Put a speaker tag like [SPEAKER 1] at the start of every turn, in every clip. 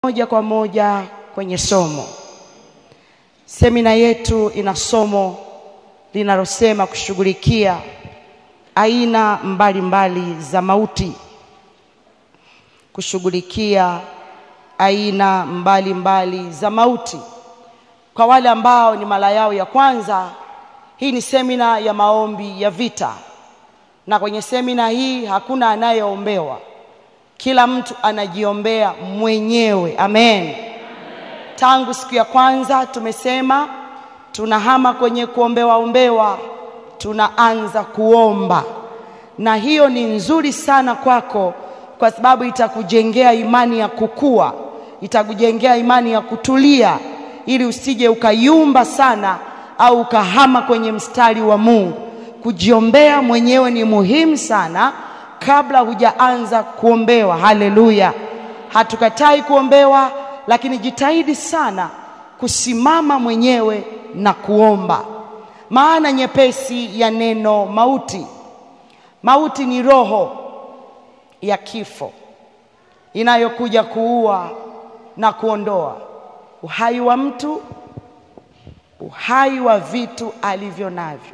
[SPEAKER 1] Moja kwa moja kwenye somo. Semina yetu ina somo linalosema kushughulikia aina mbalimbali mbali za mauti. Kushughulikia aina mbalimbali mbali za mauti. Kwa wale ambao ni mara yao ya kwanza, hii ni semina ya maombi ya vita, na kwenye semina hii hakuna anayeombewa, kila mtu anajiombea mwenyewe. Amen. Tangu siku ya kwanza tumesema tunahama kwenye kuombewa ombewa, tunaanza kuomba, na hiyo ni nzuri sana kwako, kwa sababu itakujengea imani ya kukua, itakujengea imani ya kutulia, ili usije ukayumba sana au ukahama kwenye mstari wa Mungu. Kujiombea mwenyewe ni muhimu sana kabla hujaanza kuombewa. Haleluya! Hatukatai kuombewa, lakini jitahidi sana kusimama mwenyewe na kuomba. Maana nyepesi ya neno mauti, mauti ni roho ya kifo inayokuja kuua na kuondoa uhai wa mtu, uhai wa vitu alivyo navyo,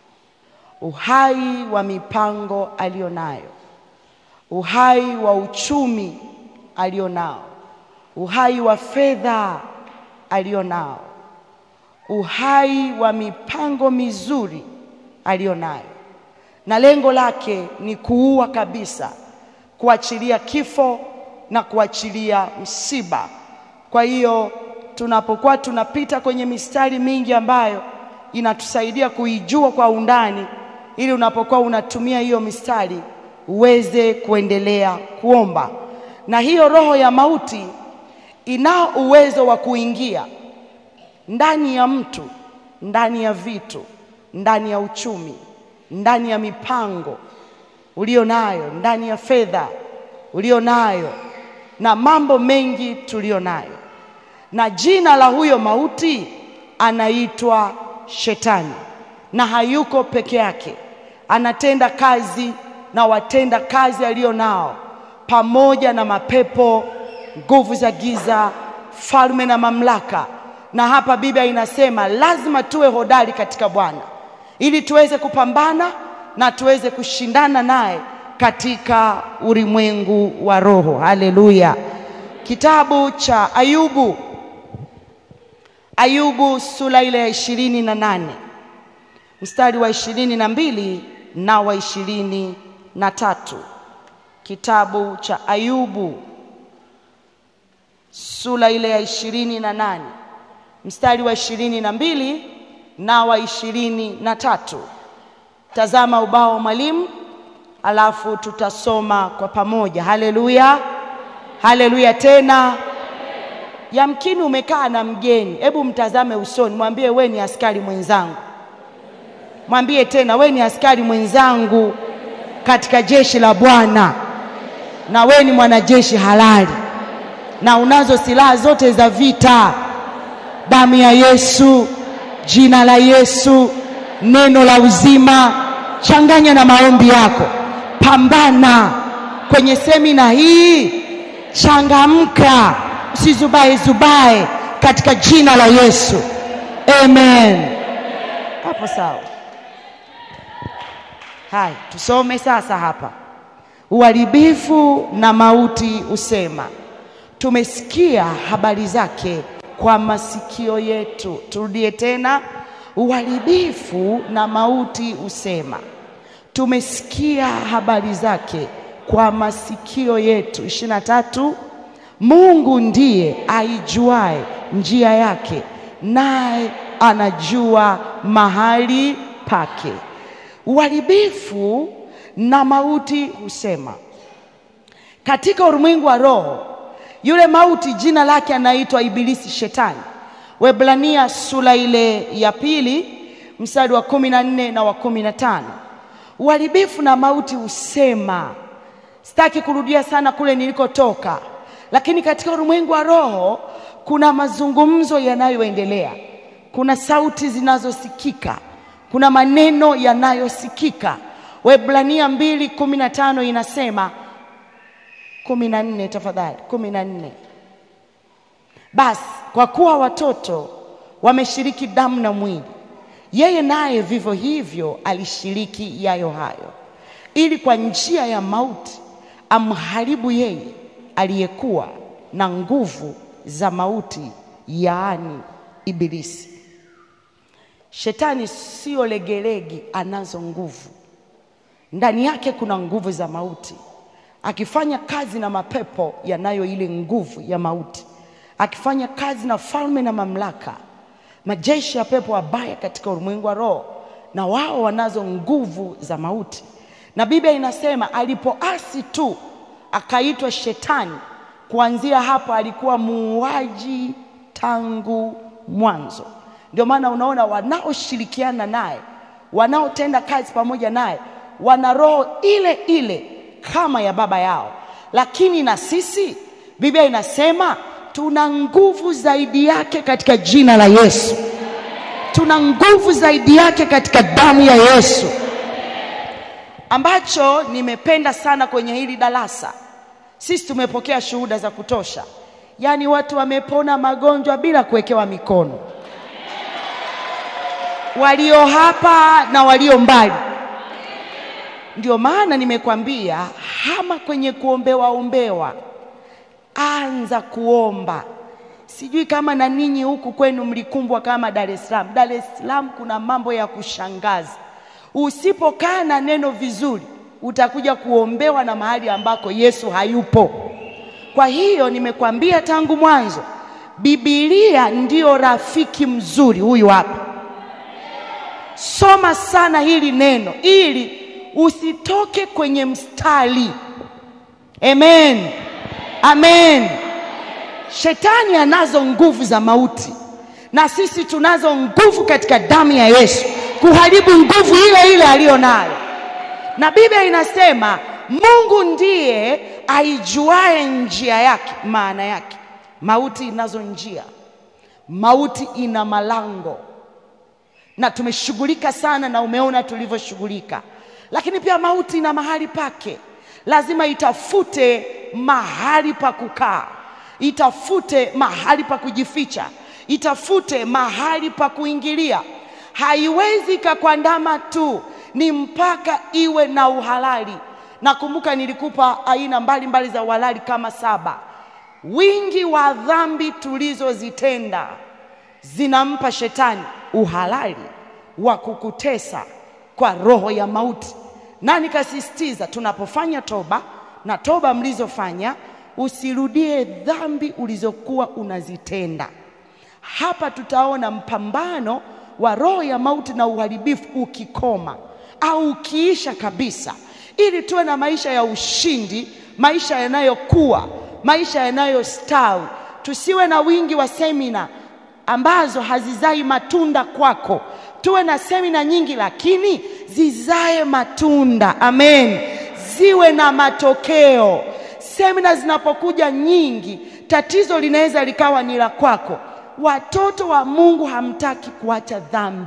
[SPEAKER 1] uhai wa mipango aliyonayo, uhai wa uchumi alionao, uhai wa fedha alionao, uhai wa mipango mizuri alionayo, na lengo lake ni kuua kabisa, kuachilia kifo na kuachilia msiba. Kwa hiyo tunapokuwa tunapita kwenye mistari mingi ambayo inatusaidia kuijua kwa undani, ili unapokuwa unatumia hiyo mistari uweze kuendelea kuomba. Na hiyo roho ya mauti inao uwezo wa kuingia ndani ya mtu, ndani ya vitu, ndani ya uchumi, ndani ya mipango ulio nayo, ndani ya fedha ulio nayo, na mambo mengi tulio nayo na jina la huyo mauti anaitwa Shetani, na hayuko peke yake, anatenda kazi na watenda kazi alio nao, pamoja na mapepo, nguvu za giza, falme na mamlaka. Na hapa Biblia inasema lazima tuwe hodari katika Bwana ili tuweze kupambana na tuweze kushindana naye katika ulimwengu wa roho. Haleluya! Kitabu cha Ayubu Ayubu sura ile ya ishirini na nane mstari wa ishirini na mbili na wa ishirini na tatu Kitabu cha Ayubu sura ile ya ishirini na nane mstari wa ishirini na mbili na wa ishirini na tatu Tazama ubao wa mwalimu, alafu tutasoma kwa pamoja. Haleluya, haleluya tena Yamkini umekaa na mgeni, hebu mtazame usoni, mwambie we ni askari mwenzangu. Mwambie tena, we ni askari mwenzangu katika jeshi la Bwana, na we ni mwanajeshi halali, na unazo silaha zote za vita: damu ya Yesu, jina la Yesu, neno la uzima. Changanya na maombi yako, pambana kwenye semina hii, changamka Usizubae zubae katika jina la Yesu, amen. Hapo sawa. Haya, tusome sasa hapa. Uharibifu na mauti usema, tumesikia habari zake kwa masikio yetu. Turudie tena, uharibifu na mauti usema, tumesikia habari zake kwa masikio yetu. ishirini na tatu Mungu ndiye aijuae njia yake, naye anajua mahali pake. Uharibifu na mauti husema. Katika ulimwengu wa roho, yule mauti jina lake anaitwa Ibilisi, Shetani. Waebrania sura ile ya pili mstari wa kumi na nne na wa kumi na tano Uharibifu na mauti husema. Sitaki kurudia sana kule nilikotoka lakini katika ulimwengu wa roho kuna mazungumzo yanayoendelea, kuna sauti zinazosikika, kuna maneno yanayosikika. Waebrania mbili kumi na tano inasema kumi na nne tafadhali, kumi na nne Basi kwa kuwa watoto wameshiriki damu na mwili, yeye naye vivyo hivyo alishiriki yayo hayo, ili kwa njia ya mauti amharibu yeye aliyekuwa na nguvu za mauti, yaani Ibilisi. Shetani sio legelege, anazo nguvu ndani yake. Kuna nguvu za mauti, akifanya kazi na mapepo yanayo ile nguvu ya mauti, akifanya kazi na falme na mamlaka, majeshi ya pepo wabaya katika ulimwengu wa roho, na wao wanazo nguvu za mauti. Na Biblia inasema alipoasi tu akaitwa Shetani. Kuanzia hapo alikuwa muuaji tangu mwanzo. Ndio maana unaona wanaoshirikiana naye, wanaotenda kazi pamoja naye, wana roho ile ile kama ya baba yao. Lakini na sisi, Biblia inasema tuna nguvu zaidi yake katika jina la Yesu. Tuna nguvu zaidi yake katika damu ya Yesu. Ambacho nimependa sana kwenye hili darasa, sisi tumepokea shuhuda za kutosha, yaani watu wamepona magonjwa bila kuwekewa mikono, walio hapa na walio mbali. Ndio maana nimekwambia hama kwenye kuombewa ombewa, anza kuomba. Sijui kama na ninyi huku kwenu mlikumbwa kama Dar es Salaam. Dar es Salaam kuna mambo ya kushangaza. Usipokaa na neno vizuri, utakuja kuombewa na mahali ambako Yesu hayupo. Kwa hiyo nimekwambia tangu mwanzo, Biblia ndiyo rafiki mzuri. Huyu hapa, soma sana hili neno ili usitoke kwenye mstari. Amen, amen. Shetani anazo nguvu za mauti, na sisi tunazo nguvu katika damu ya Yesu kuharibu nguvu ile ile aliyo nayo. Na Biblia inasema Mungu ndiye aijuae njia yake. Maana yake mauti inazo njia, mauti ina malango, na tumeshughulika sana, na umeona tulivyoshughulika. Lakini pia mauti ina mahali pake, lazima itafute mahali pa kukaa, itafute mahali pa kujificha, itafute mahali pa kuingilia. Haiwezi ikakwandama tu, ni mpaka iwe na uhalali. Nakumbuka nilikupa aina mbalimbali mbali za uhalali kama saba. Wingi wa dhambi tulizozitenda zinampa shetani uhalali wa kukutesa kwa roho ya mauti, na nikasisitiza tunapofanya toba na toba mlizofanya, usirudie dhambi ulizokuwa unazitenda. Hapa tutaona mpambano wa roho ya mauti na uharibifu ukikoma au ukiisha kabisa, ili tuwe na maisha ya ushindi, maisha yanayokuwa, maisha yanayostawi. Tusiwe na wingi wa semina ambazo hazizai matunda kwako. Tuwe na semina nyingi, lakini zizae matunda. Amen, ziwe na matokeo. Semina zinapokuja nyingi, tatizo linaweza likawa ni la kwako. Watoto wa Mungu hamtaki kuacha dhambi.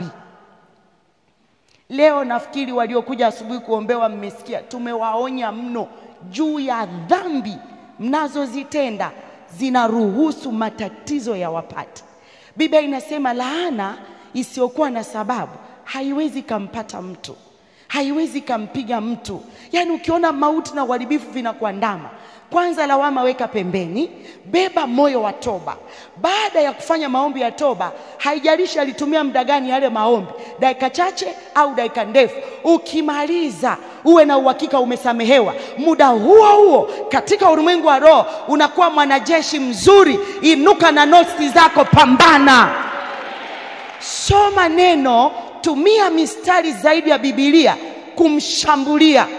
[SPEAKER 1] Leo nafikiri waliokuja asubuhi kuombewa, mmesikia tumewaonya mno juu ya dhambi mnazozitenda, zinaruhusu matatizo ya wapate. Biblia inasema laana isiyokuwa na sababu haiwezi kampata mtu, haiwezi kampiga mtu. Yaani ukiona mauti na uharibifu vinakuandama, kwanza lawama weka pembeni, beba moyo wa toba. Baada ya kufanya maombi ya toba, haijalishi alitumia muda gani yale maombi, dakika chache au dakika ndefu, ukimaliza uwe na uhakika umesamehewa. Muda huo huo katika ulimwengu wa roho unakuwa mwanajeshi mzuri. Inuka na notisi zako, pambana, soma neno, tumia mistari zaidi ya Biblia kumshambulia.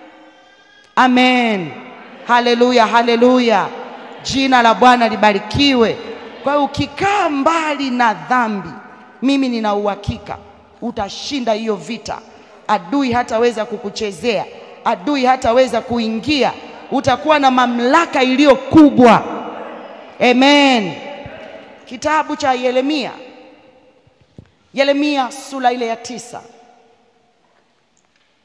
[SPEAKER 1] Amen. Haleluya, haleluya, jina la Bwana libarikiwe. Kwa hiyo ukikaa mbali na dhambi, mimi nina uhakika utashinda hiyo vita. Adui hataweza kukuchezea, adui hataweza kuingia, utakuwa na mamlaka iliyo kubwa. Amen. Kitabu cha Yeremia, Yeremia sura ile ya tisa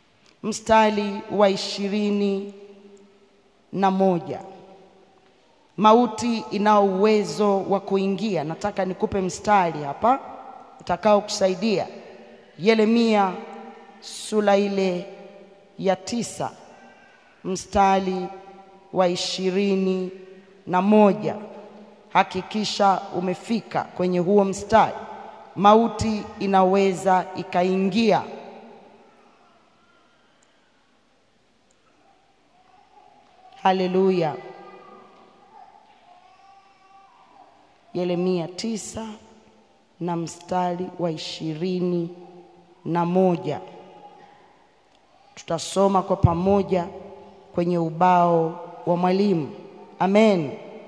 [SPEAKER 1] mstari wa ishirini na moja Mauti inao uwezo wa kuingia. Nataka nikupe mstari hapa utakao kusaidia. Yeremia sura ile ya tisa mstari wa ishirini na moja. Hakikisha umefika kwenye huo mstari. Mauti inaweza ikaingia. Haleluya. Yeremia tisa na mstari wa ishirini na moja. Tutasoma kwa pamoja kwenye ubao wa mwalimu. Amen.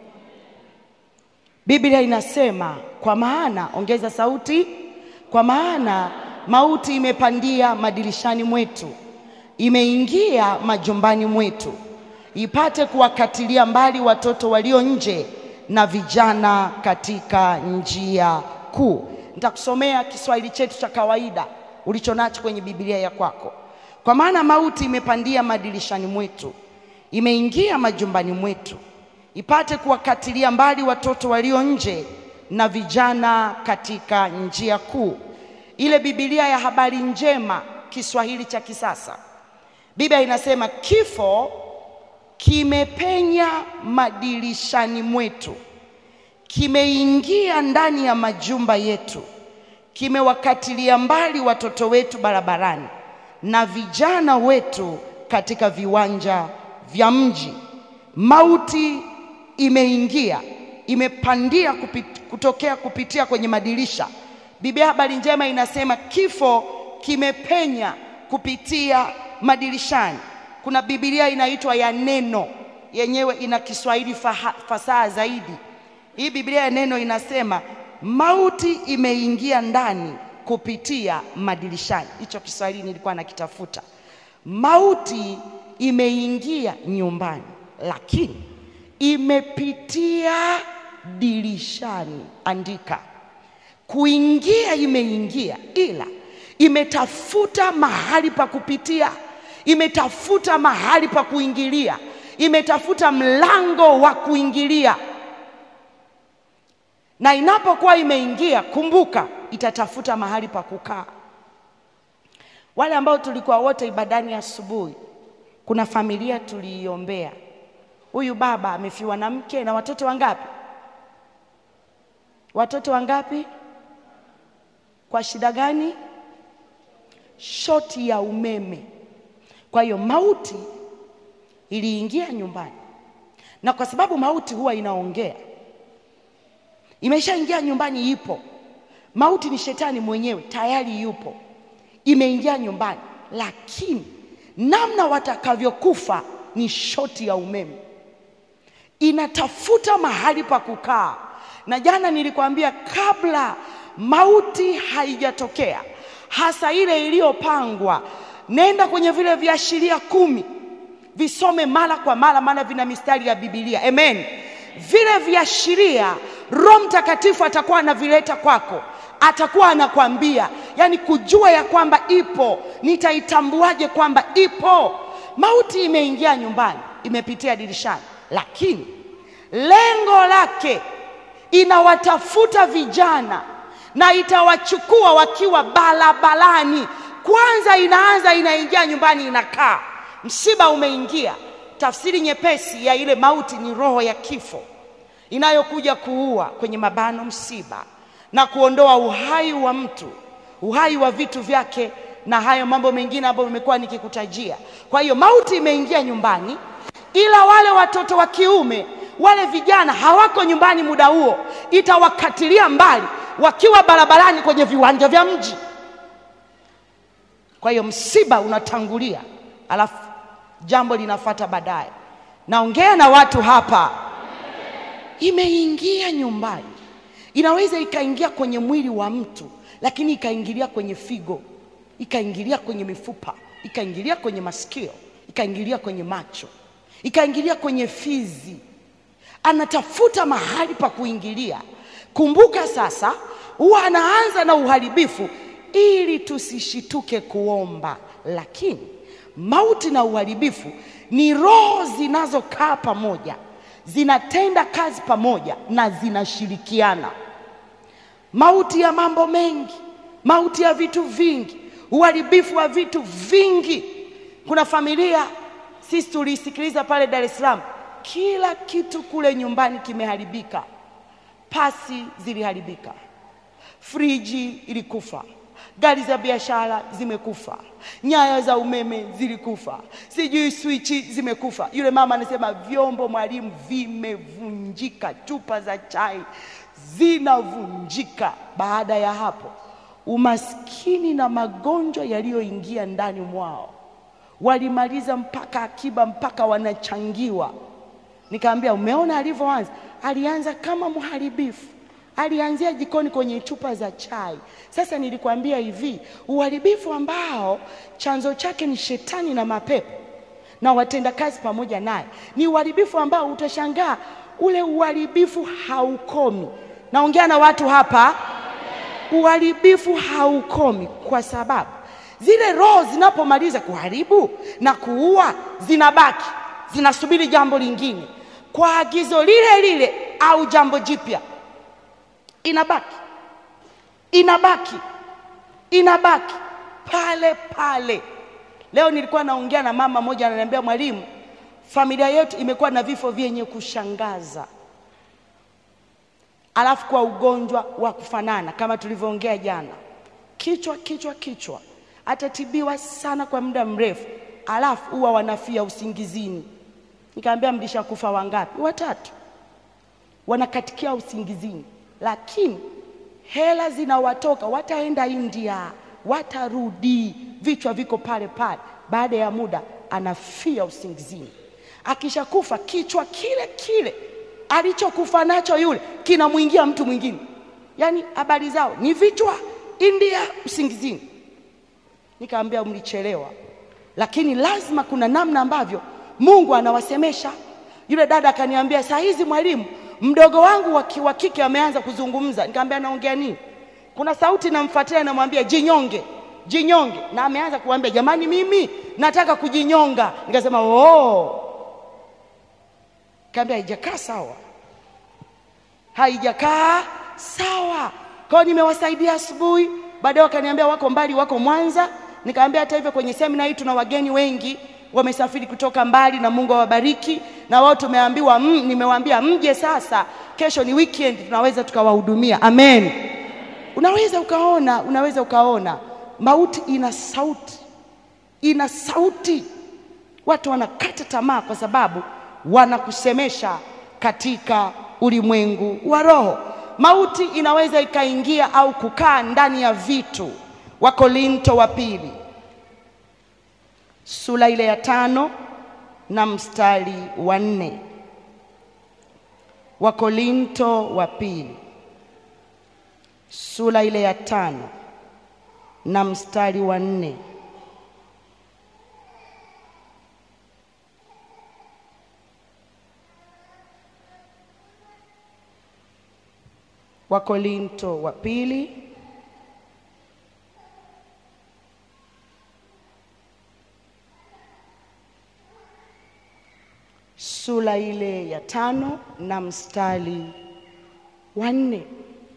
[SPEAKER 1] Biblia inasema kwa maana, ongeza sauti, kwa maana mauti imepandia madirishani mwetu, imeingia majumbani mwetu, ipate kuwakatilia mbali watoto walio nje na vijana katika njia kuu. Nitakusomea Kiswahili chetu cha kawaida ulicho nacho kwenye Biblia ya kwako. Kwa maana mauti imepandia madirishani mwetu, imeingia majumbani mwetu, ipate kuwakatilia mbali watoto walio nje na vijana katika njia kuu. Ile Biblia ya habari njema Kiswahili cha kisasa, Biblia inasema kifo kimepenya madirishani mwetu, kimeingia ndani ya majumba yetu, kimewakatilia mbali watoto wetu barabarani na vijana wetu katika viwanja vya mji. Mauti imeingia, imepandia kupit, kutokea kupitia kwenye madirisha. Biblia habari njema inasema kifo kimepenya kupitia madirishani. Kuna Biblia inaitwa ya neno, yenyewe ina Kiswahili fasaha zaidi. Hii Biblia ya neno inasema mauti imeingia ndani kupitia madirishani. Hicho Kiswahili nilikuwa nakitafuta. Mauti imeingia nyumbani, lakini imepitia dirishani. Andika, kuingia imeingia, ila imetafuta mahali pa kupitia, imetafuta mahali pa kuingilia, imetafuta mlango wa kuingilia. Na inapokuwa imeingia, kumbuka, itatafuta mahali pa kukaa. Wale ambao tulikuwa wote ibadani asubuhi, kuna familia tuliiombea. Huyu baba amefiwa na mke na watoto wangapi? Watoto wangapi? Kwa shida gani? Shoti ya umeme. Kwa hiyo mauti iliingia nyumbani, na kwa sababu mauti huwa inaongea, imeshaingia nyumbani, ipo mauti. Ni shetani mwenyewe tayari yupo, imeingia nyumbani, lakini namna watakavyokufa ni shoti ya umeme, inatafuta mahali pa kukaa. Na jana nilikwambia kabla mauti haijatokea, hasa ile iliyopangwa, nenda kwenye vile viashiria kumi, visome mara kwa mara, maana vina mistari ya Biblia. Amen. Vile viashiria Roho Mtakatifu atakuwa anavileta kwako, atakuwa anakwambia, yani kujua ya kwamba ipo. Nitaitambuaje kwamba ipo? Mauti imeingia nyumbani, imepitia dirishani, lakini lengo lake inawatafuta vijana na itawachukua wakiwa barabarani. Kwanza inaanza inaingia nyumbani, inakaa. Msiba umeingia. Tafsiri nyepesi ya ile mauti ni roho ya kifo inayokuja kuua, kwenye mabano, msiba na kuondoa uhai wa mtu, uhai wa vitu vyake na hayo mambo mengine ambayo nimekuwa nikikutajia. Kwa hiyo mauti imeingia nyumbani, ila wale watoto wa kiume wale vijana hawako nyumbani muda huo, itawakatilia mbali wakiwa barabarani kwenye viwanja vya mji. Kwa hiyo msiba unatangulia, alafu jambo linafata baadaye. Naongea na watu hapa, imeingia nyumbani. Inaweza ikaingia kwenye mwili wa mtu, lakini ikaingilia kwenye figo, ikaingilia kwenye mifupa, ikaingilia kwenye masikio, ikaingilia kwenye macho, ikaingilia kwenye fizi anatafuta mahali pa kuingilia. Kumbuka sasa, huwa anaanza na uharibifu ili tusishituke kuomba, lakini mauti na uharibifu ni roho zinazokaa pamoja, zinatenda kazi pamoja na zinashirikiana. Mauti ya mambo mengi, mauti ya vitu vingi, uharibifu wa vitu vingi. Kuna familia sisi tulisikiliza pale Dar es Salaam, kila kitu kule nyumbani kimeharibika. Pasi ziliharibika, friji ilikufa, gari za biashara zimekufa, nyaya za umeme zilikufa, sijui swichi zimekufa. Yule mama anasema vyombo, mwalimu, vimevunjika, chupa za chai zinavunjika. Baada ya hapo, umaskini na magonjwa yaliyoingia ndani mwao, walimaliza mpaka akiba, mpaka wanachangiwa. Nikaambia, umeona alivyoanza? Alianza kama mharibifu, alianzia jikoni kwenye chupa za chai. Sasa nilikwambia hivi, uharibifu ambao chanzo chake ni shetani na mapepo na watendakazi pamoja naye, ni uharibifu ambao utashangaa, ule uharibifu haukomi. Naongea na watu hapa, uharibifu haukomi kwa sababu zile roho zinapomaliza kuharibu na kuua zinabaki, zinasubiri jambo lingine kwa agizo lile lile au jambo jipya, inabaki inabaki inabaki pale pale. Leo nilikuwa naongea na mama moja, ananiambia mwalimu, familia yetu imekuwa na vifo vyenye kushangaza, alafu kwa ugonjwa wa kufanana kama tulivyoongea jana, kichwa kichwa kichwa, atatibiwa sana kwa muda mrefu, alafu huwa wanafia usingizini. Nikamwambia mlishakufa wangapi? Watatu, wanakatikia usingizini, lakini hela zinawatoka, wataenda India, watarudi, vichwa viko pale pale. Baada ya muda anafia usingizini. Akishakufa kichwa kile kile alichokufa nacho yule kinamwingia mtu mwingine, yaani habari zao ni vichwa India, usingizini. Nikamwambia mlichelewa, lakini lazima kuna namna ambavyo Mungu anawasemesha. Yule dada akaniambia, saa hizi mwalimu, mdogo wangu wa kike ameanza kuzungumza. Nikamwambia anaongea nini? Kuna sauti namfuatilia inamwambia jinyonge, jinyonge, na ameanza kuambia jamani, mimi nataka kujinyonga. Nikasema oh. Kaambia haijakaa sawa, haijakaa sawa. Kwa hiyo nimewasaidia asubuhi, baadaye wakaniambia wako mbali, wako Mwanza. Nikamwambia hata hivyo kwenye semina hii tuna wageni wengi wamesafiri kutoka mbali, na Mungu awabariki. Na wao tumeambiwa mm, nimewaambia mje sasa, kesho ni weekend, tunaweza tukawahudumia. Amen. Unaweza ukaona, unaweza ukaona mauti ina sauti, ina sauti. Watu wanakata tamaa kwa sababu wanakusemesha katika ulimwengu wa roho. Mauti inaweza ikaingia au kukaa ndani ya vitu. Wakorinto wa pili sura ile ya tano na mstari wa nne. Wakorinto wa pili sura ile ya tano na mstari wa nne. Wakorinto wa pili sura ile ya tano na mstari wa nne.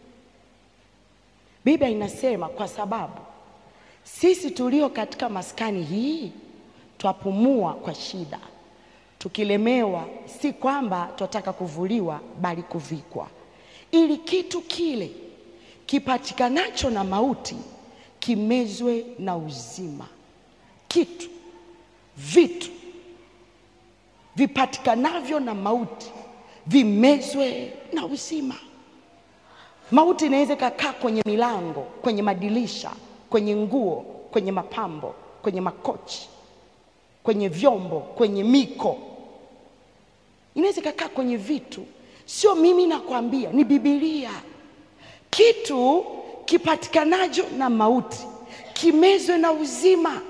[SPEAKER 1] Biblia inasema kwa sababu sisi tulio katika maskani hii twapumua kwa shida, tukilemewa, si kwamba twataka kuvuliwa, bali kuvikwa, ili kitu kile kipatikanacho na mauti kimezwe na uzima. Kitu, vitu vipatikanavyo na mauti vimezwe na uzima. Mauti inaweza ikakaa kwenye milango, kwenye madirisha, kwenye nguo, kwenye mapambo, kwenye makochi, kwenye vyombo, kwenye miko, inaweza ikakaa kwenye vitu. Sio mimi nakwambia, ni Biblia. Kitu kipatikanacho na mauti kimezwe na uzima.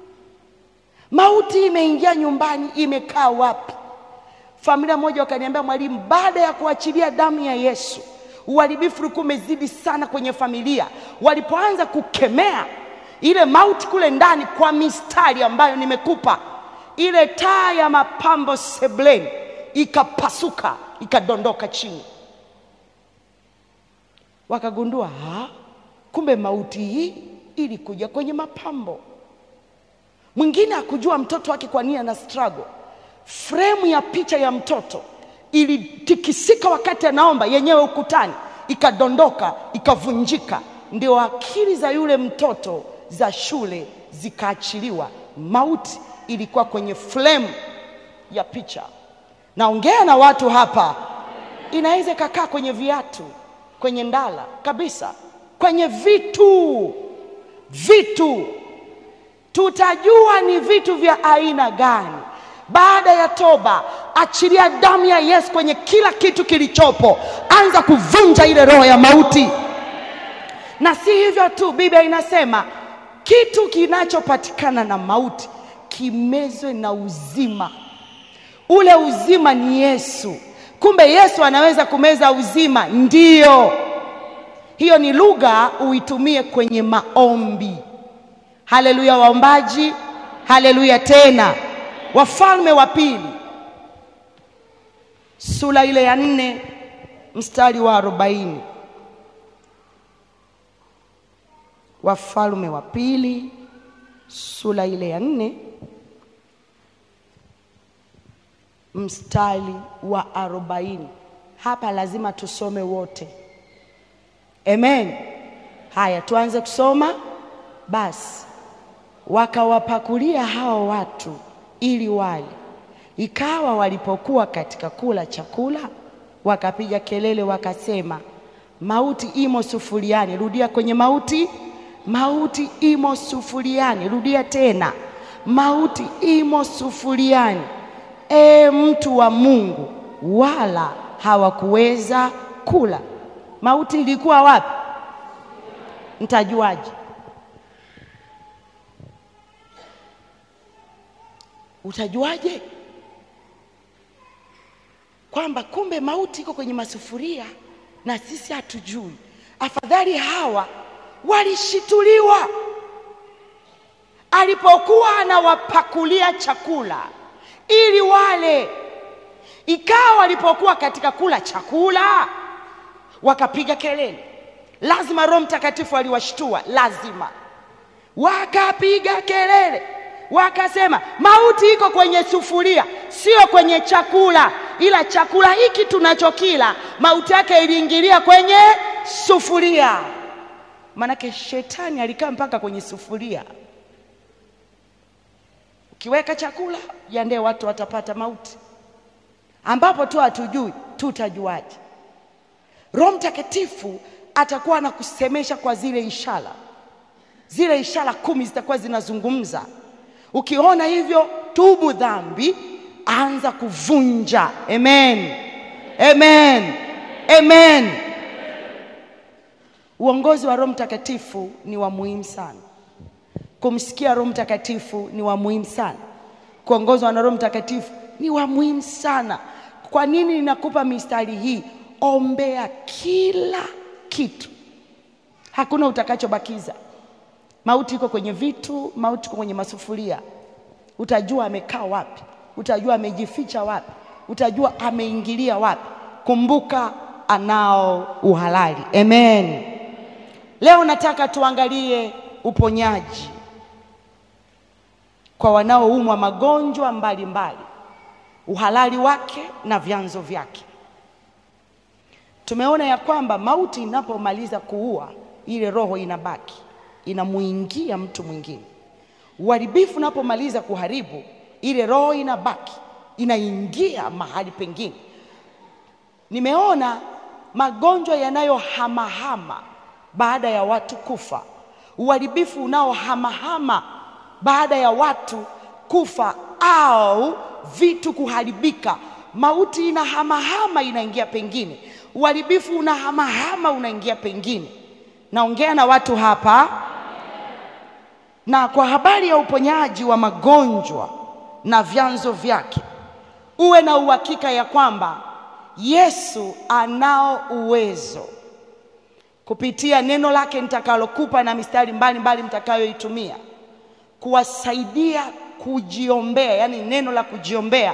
[SPEAKER 1] Mauti imeingia nyumbani, imekaa wapi? Familia moja wakaniambia, mwalimu, baada ya kuachilia damu ya Yesu uharibifu ulikuwa umezidi sana kwenye familia. Walipoanza kukemea ile mauti kule ndani kwa mistari ambayo nimekupa, ile taa ya mapambo sebleni ikapasuka, ikadondoka chini. Wakagundua ha, kumbe mauti hii ilikuja kwenye mapambo. Mwingine akujua mtoto wake kwa nini ana struggle. Fremu ya picha ya mtoto ilitikisika wakati anaomba yenyewe ukutani, ikadondoka, ikavunjika. Ndio akili za yule mtoto za shule zikaachiliwa. Mauti ilikuwa kwenye fremu ya picha. Naongea na watu hapa, inaweza ikakaa kwenye viatu, kwenye ndala kabisa, kwenye vitu vitu tutajua ni vitu vya aina gani baada ya toba. Achilia damu ya Yesu kwenye kila kitu kilichopo, anza kuvunja ile roho ya mauti. Na si hivyo tu, Biblia inasema kitu kinachopatikana na mauti kimezwe na uzima. Ule uzima ni Yesu. Kumbe Yesu anaweza kumeza uzima, ndiyo. Hiyo ni lugha uitumie kwenye maombi. Haleluya waombaji, haleluya tena. Wafalme wa Pili sura ile ya nne mstari wa arobaini. Wafalme wa Pili sura ile ya nne mstari wa arobaini. Hapa lazima tusome wote, amen. Haya, tuanze kusoma basi. Wakawapakulia hao watu ili wale. Ikawa walipokuwa katika kula chakula, wakapiga kelele wakasema, mauti imo sufuriani. Rudia kwenye mauti, mauti imo sufuriani. Rudia tena, mauti imo sufuriani. E mtu wa Mungu, wala hawakuweza kula. Mauti ilikuwa wapi? Mtajuaje? Utajuaje kwamba kumbe mauti iko kwenye masufuria na sisi hatujui? Afadhali hawa walishituliwa alipokuwa anawapakulia chakula ili wale. Ikawa walipokuwa katika kula chakula, wakapiga kelele. Lazima Roho Mtakatifu aliwashtua, lazima wakapiga kelele wakasema mauti iko kwenye sufuria, sio kwenye chakula. Ila chakula hiki tunachokila mauti yake iliingilia kwenye sufuria. Manake shetani alikaa mpaka kwenye sufuria. Ukiweka chakula jiandae, watu watapata mauti, ambapo tu hatujui. Tutajuaje? Roho Mtakatifu atakuwa anakusemesha kwa zile ishara, zile ishara kumi zitakuwa zinazungumza Ukiona hivyo, tubu dhambi, anza kuvunja. Amen, amen, amen. Uongozi wa Roho Mtakatifu ni wa muhimu sana. Kumsikia Roho Mtakatifu ni wa muhimu sana. Kuongozwa na Roho Mtakatifu ni wa muhimu sana. Kwa nini ninakupa mistari hii? Ombea kila kitu, hakuna utakachobakiza. Mauti iko kwenye vitu, mauti iko kwenye masufuria. Utajua amekaa wapi, utajua amejificha wapi, utajua ameingilia wapi. Kumbuka anao uhalali. Amen. Leo nataka tuangalie uponyaji kwa wanaoumwa magonjwa mbalimbali, uhalali wake na vyanzo vyake. Tumeona ya kwamba mauti inapomaliza kuua, ile roho inabaki inamuingia mtu mwingine. Uharibifu unapomaliza kuharibu, ile roho inabaki inaingia mahali pengine. Nimeona magonjwa yanayohamahama baada ya watu kufa, uharibifu unaohamahama baada ya watu kufa au vitu kuharibika. Mauti inahamahama inaingia pengine, uharibifu unahamahama unaingia pengine. Naongea na watu hapa na kwa habari ya uponyaji wa magonjwa na vyanzo vyake, uwe na uhakika ya kwamba Yesu anao uwezo kupitia neno lake nitakalokupa na mistari mbalimbali mtakayoitumia kuwasaidia kujiombea, yaani neno la kujiombea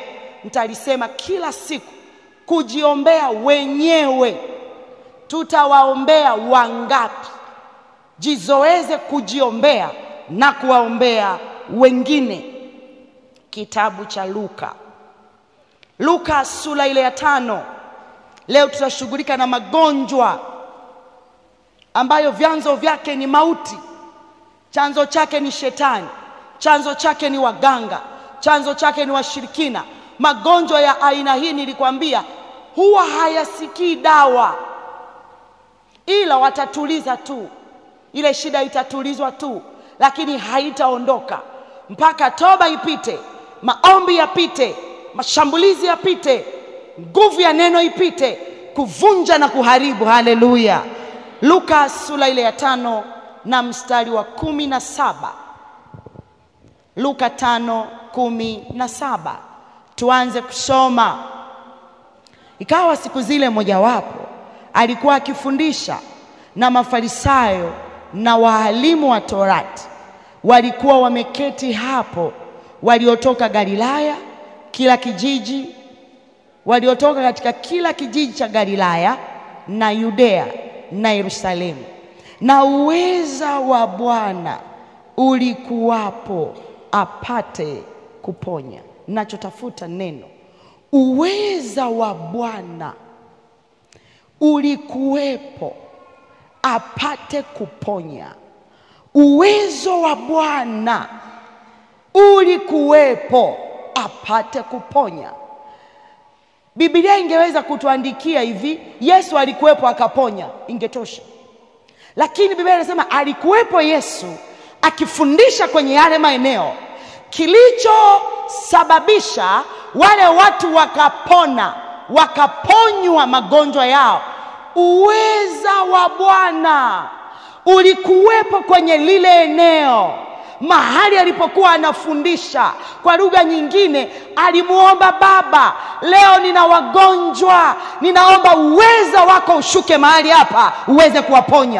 [SPEAKER 1] nitalisema kila siku, kujiombea wenyewe. Tutawaombea wangapi? Jizoeze kujiombea na kuwaombea wengine. Kitabu cha Luka, Luka sura ile ya tano. Leo tutashughulika na magonjwa ambayo vyanzo vyake ni mauti, chanzo chake ni shetani, chanzo chake ni waganga, chanzo chake ni washirikina. Magonjwa ya aina hii nilikwambia huwa hayasikii dawa, ila watatuliza tu, ile shida itatulizwa tu, lakini haitaondoka mpaka toba ipite, maombi yapite, mashambulizi yapite, nguvu ya neno ipite, kuvunja na kuharibu. Haleluya! Luka sura ile ya tano na mstari wa kumi na saba. Luka tano kumi na saba. Tuanze kusoma. Ikawa siku zile mojawapo alikuwa akifundisha, na Mafarisayo na waalimu wa Torati walikuwa wameketi hapo, waliotoka Galilaya kila kijiji, waliotoka katika kila kijiji cha Galilaya na Yudea na Yerusalemu, na uweza wa Bwana ulikuwapo apate kuponya. Nachotafuta neno uweza wa Bwana ulikuwepo apate kuponya. Uwezo wa Bwana ulikuwepo apate kuponya. Biblia ingeweza kutuandikia hivi, Yesu alikuwepo akaponya, ingetosha. Lakini Biblia inasema alikuwepo Yesu akifundisha kwenye yale maeneo. Kilichosababisha wale watu wakapona, wakaponywa magonjwa yao, uweza wa Bwana ulikuwepo kwenye lile eneo mahali alipokuwa anafundisha. Kwa lugha nyingine, alimuomba Baba, leo nina wagonjwa, ninaomba uweza wako ushuke mahali hapa uweze kuwaponya.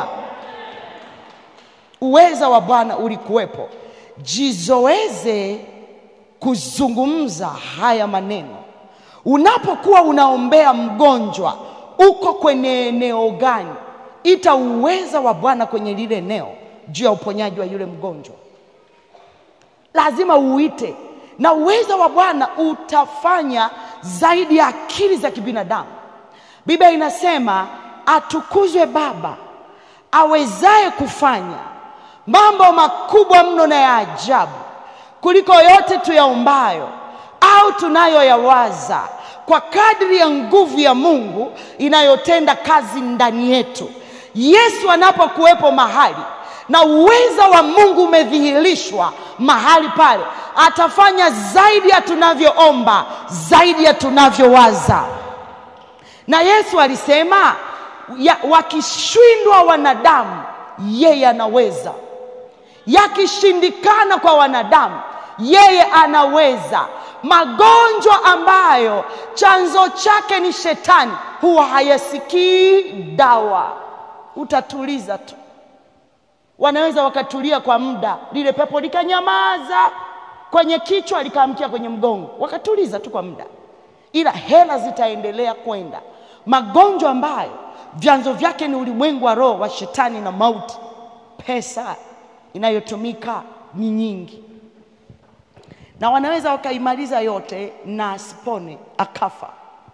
[SPEAKER 1] Uweza wa Bwana ulikuwepo. Jizoeze kuzungumza haya maneno unapokuwa unaombea mgonjwa. Uko kwenye eneo gani? Ita uweza wa Bwana kwenye lile eneo juu ya uponyaji wa yule mgonjwa lazima uite, na uweza wa Bwana utafanya zaidi ya akili za kibinadamu. Biblia inasema atukuzwe Baba awezaye kufanya mambo makubwa mno na ya ajabu kuliko yote tuyaombayo au tunayoyawaza, kwa kadri ya nguvu ya Mungu inayotenda kazi ndani yetu. Yesu anapokuwepo mahali na uweza wa Mungu umedhihirishwa mahali pale, atafanya zaidi ya tunavyoomba, zaidi ya tunavyowaza. Na Yesu alisema ya, wakishindwa wanadamu, yeye anaweza. Yakishindikana kwa wanadamu, yeye anaweza. Magonjwa ambayo chanzo chake ni shetani huwa hayasikii dawa, utatuliza tu wanaweza wakatulia kwa muda, lile pepo likanyamaza kwenye kichwa likaamkia kwenye mgongo, wakatuliza tu kwa muda, ila hela zitaendelea kwenda. Magonjwa ambayo vyanzo vyake ni ulimwengu wa roho wa shetani na mauti, pesa inayotumika ni nyingi, na wanaweza wakaimaliza yote na asipone akafa.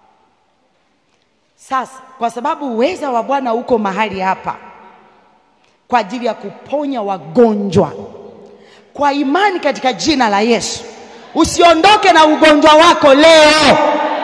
[SPEAKER 1] Sasa kwa sababu uweza wa Bwana uko mahali hapa kwa ajili ya kuponya wagonjwa kwa imani katika jina la Yesu. Usiondoke na ugonjwa wako leo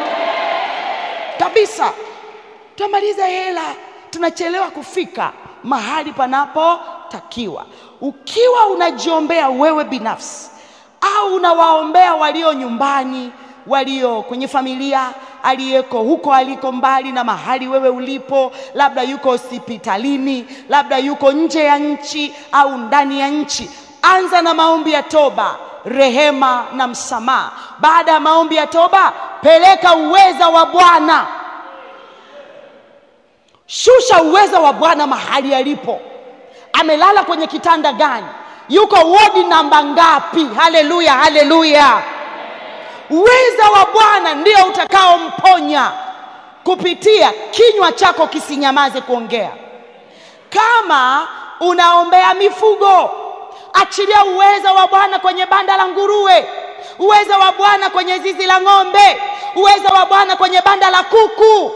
[SPEAKER 1] kabisa. Tutamaliza hela, tunachelewa kufika mahali panapotakiwa. Ukiwa unajiombea wewe binafsi au unawaombea walio nyumbani, walio kwenye familia, aliyeko huko aliko mbali na mahali wewe ulipo, labda yuko hospitalini, labda yuko nje ya nchi au ndani ya nchi, anza na maombi ya toba, rehema na msamaha. Baada ya maombi ya toba, peleka uweza wa Bwana, shusha uweza wa Bwana mahali alipo. Amelala kwenye kitanda gani? Yuko wodi namba ngapi? Haleluya, haleluya! uweza wa Bwana ndio utakaomponya kupitia kinywa chako kisinyamaze kuongea. Kama unaombea mifugo, achilia uweza wa Bwana kwenye banda la nguruwe, uweza wa Bwana kwenye zizi la ng'ombe, uweza wa Bwana kwenye banda la kuku.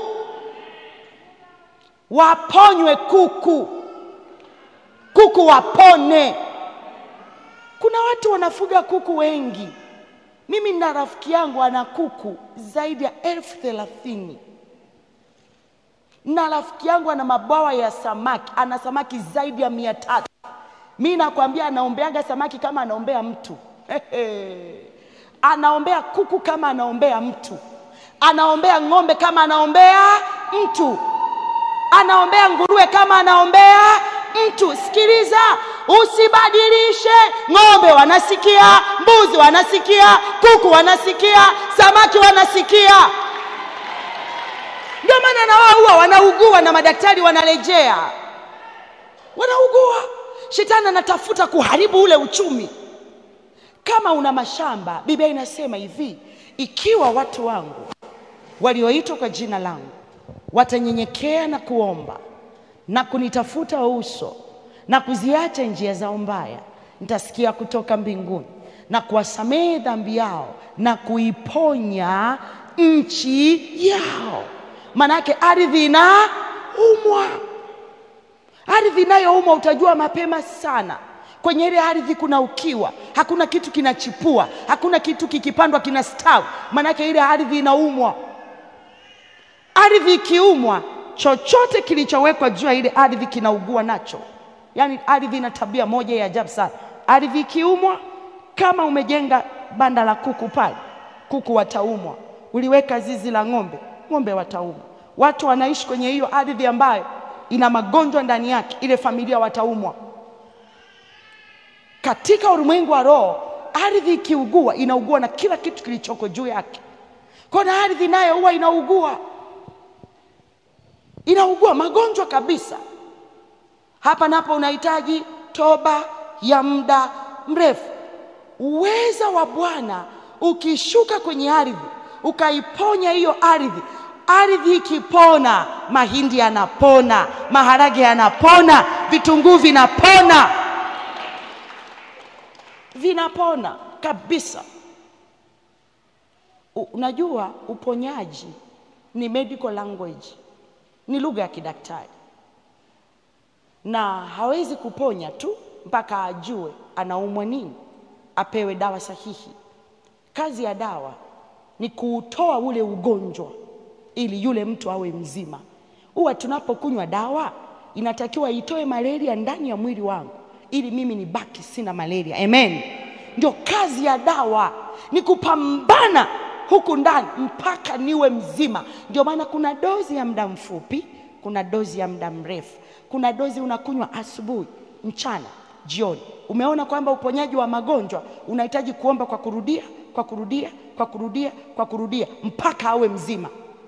[SPEAKER 1] Waponywe kuku, kuku wapone. Kuna watu wanafuga kuku wengi. Mimi na rafiki yangu ana kuku zaidi ya elfu thelathini na rafiki yangu ana mabwawa ya samaki, ana samaki zaidi ya mia tatu. Mi nakwambia anaombeaga samaki kama anaombea mtu anaombea kuku kama anaombea mtu, anaombea ng'ombe kama anaombea mtu, anaombea nguruwe kama anaombea mtu. Sikiliza, usibadilishe. Ng'ombe wanasikia, mbuzi wanasikia, kuku wanasikia, samaki wanasikia. Ndio maana na wao huwa wanaugua na madaktari wanarejea, wanaugua. Shetani anatafuta kuharibu ule uchumi. Kama una mashamba, Biblia inasema hivi, ikiwa watu wangu walioitwa kwa jina langu watanyenyekea na kuomba na kunitafuta uso na kuziacha njia zao mbaya, nitasikia kutoka mbinguni na kuwasamehe dhambi yao na kuiponya nchi yao. Manake ardhi inaumwa, ardhi inayoumwa utajua mapema sana. Kwenye ile ardhi kuna ukiwa, hakuna kitu kinachipua, hakuna kitu kikipandwa kinastawi, manake ile ardhi inaumwa. Ardhi ikiumwa, chochote kilichowekwa juu ya ile ardhi kinaugua nacho. Yaani ardhi ina tabia moja ya ajabu sana. Ardhi ikiumwa, kama umejenga banda la kuku pale, kuku wataumwa. Uliweka zizi la ng'ombe, ng'ombe wataumwa. Watu wanaishi kwenye hiyo ardhi ambayo ina magonjwa ndani yake, ile familia wataumwa. Katika ulimwengu wa roho, ardhi ikiugua, inaugua na kila kitu kilichoko juu yake. Kwa na ardhi nayo huwa inaugua, inaugua magonjwa kabisa. Hapa napo unahitaji toba ya muda mrefu. Uweza wa Bwana ukishuka kwenye ardhi, ukaiponya hiyo ardhi, ardhi ikipona, mahindi yanapona, maharage yanapona, vitunguu vinapona, vinapona kabisa. U- Unajua, uponyaji ni medical language, ni lugha ya kidaktari, na hawezi kuponya tu mpaka ajue anaumwa nini, apewe dawa sahihi. Kazi ya dawa ni kuutoa ule ugonjwa ili yule mtu awe mzima. Huwa tunapokunywa dawa inatakiwa itoe malaria ndani ya mwili wangu ili mimi nibaki sina malaria. Amen. Ndio kazi ya dawa, ni kupambana huku ndani mpaka niwe mzima. Ndio maana kuna dozi ya muda mfupi, kuna dozi ya muda mrefu, kuna dozi unakunywa asubuhi, mchana, jioni. Umeona kwamba uponyaji wa magonjwa unahitaji kuomba kwa kurudia, kwa kurudia, kwa kurudia, kwa kurudia mpaka awe mzima.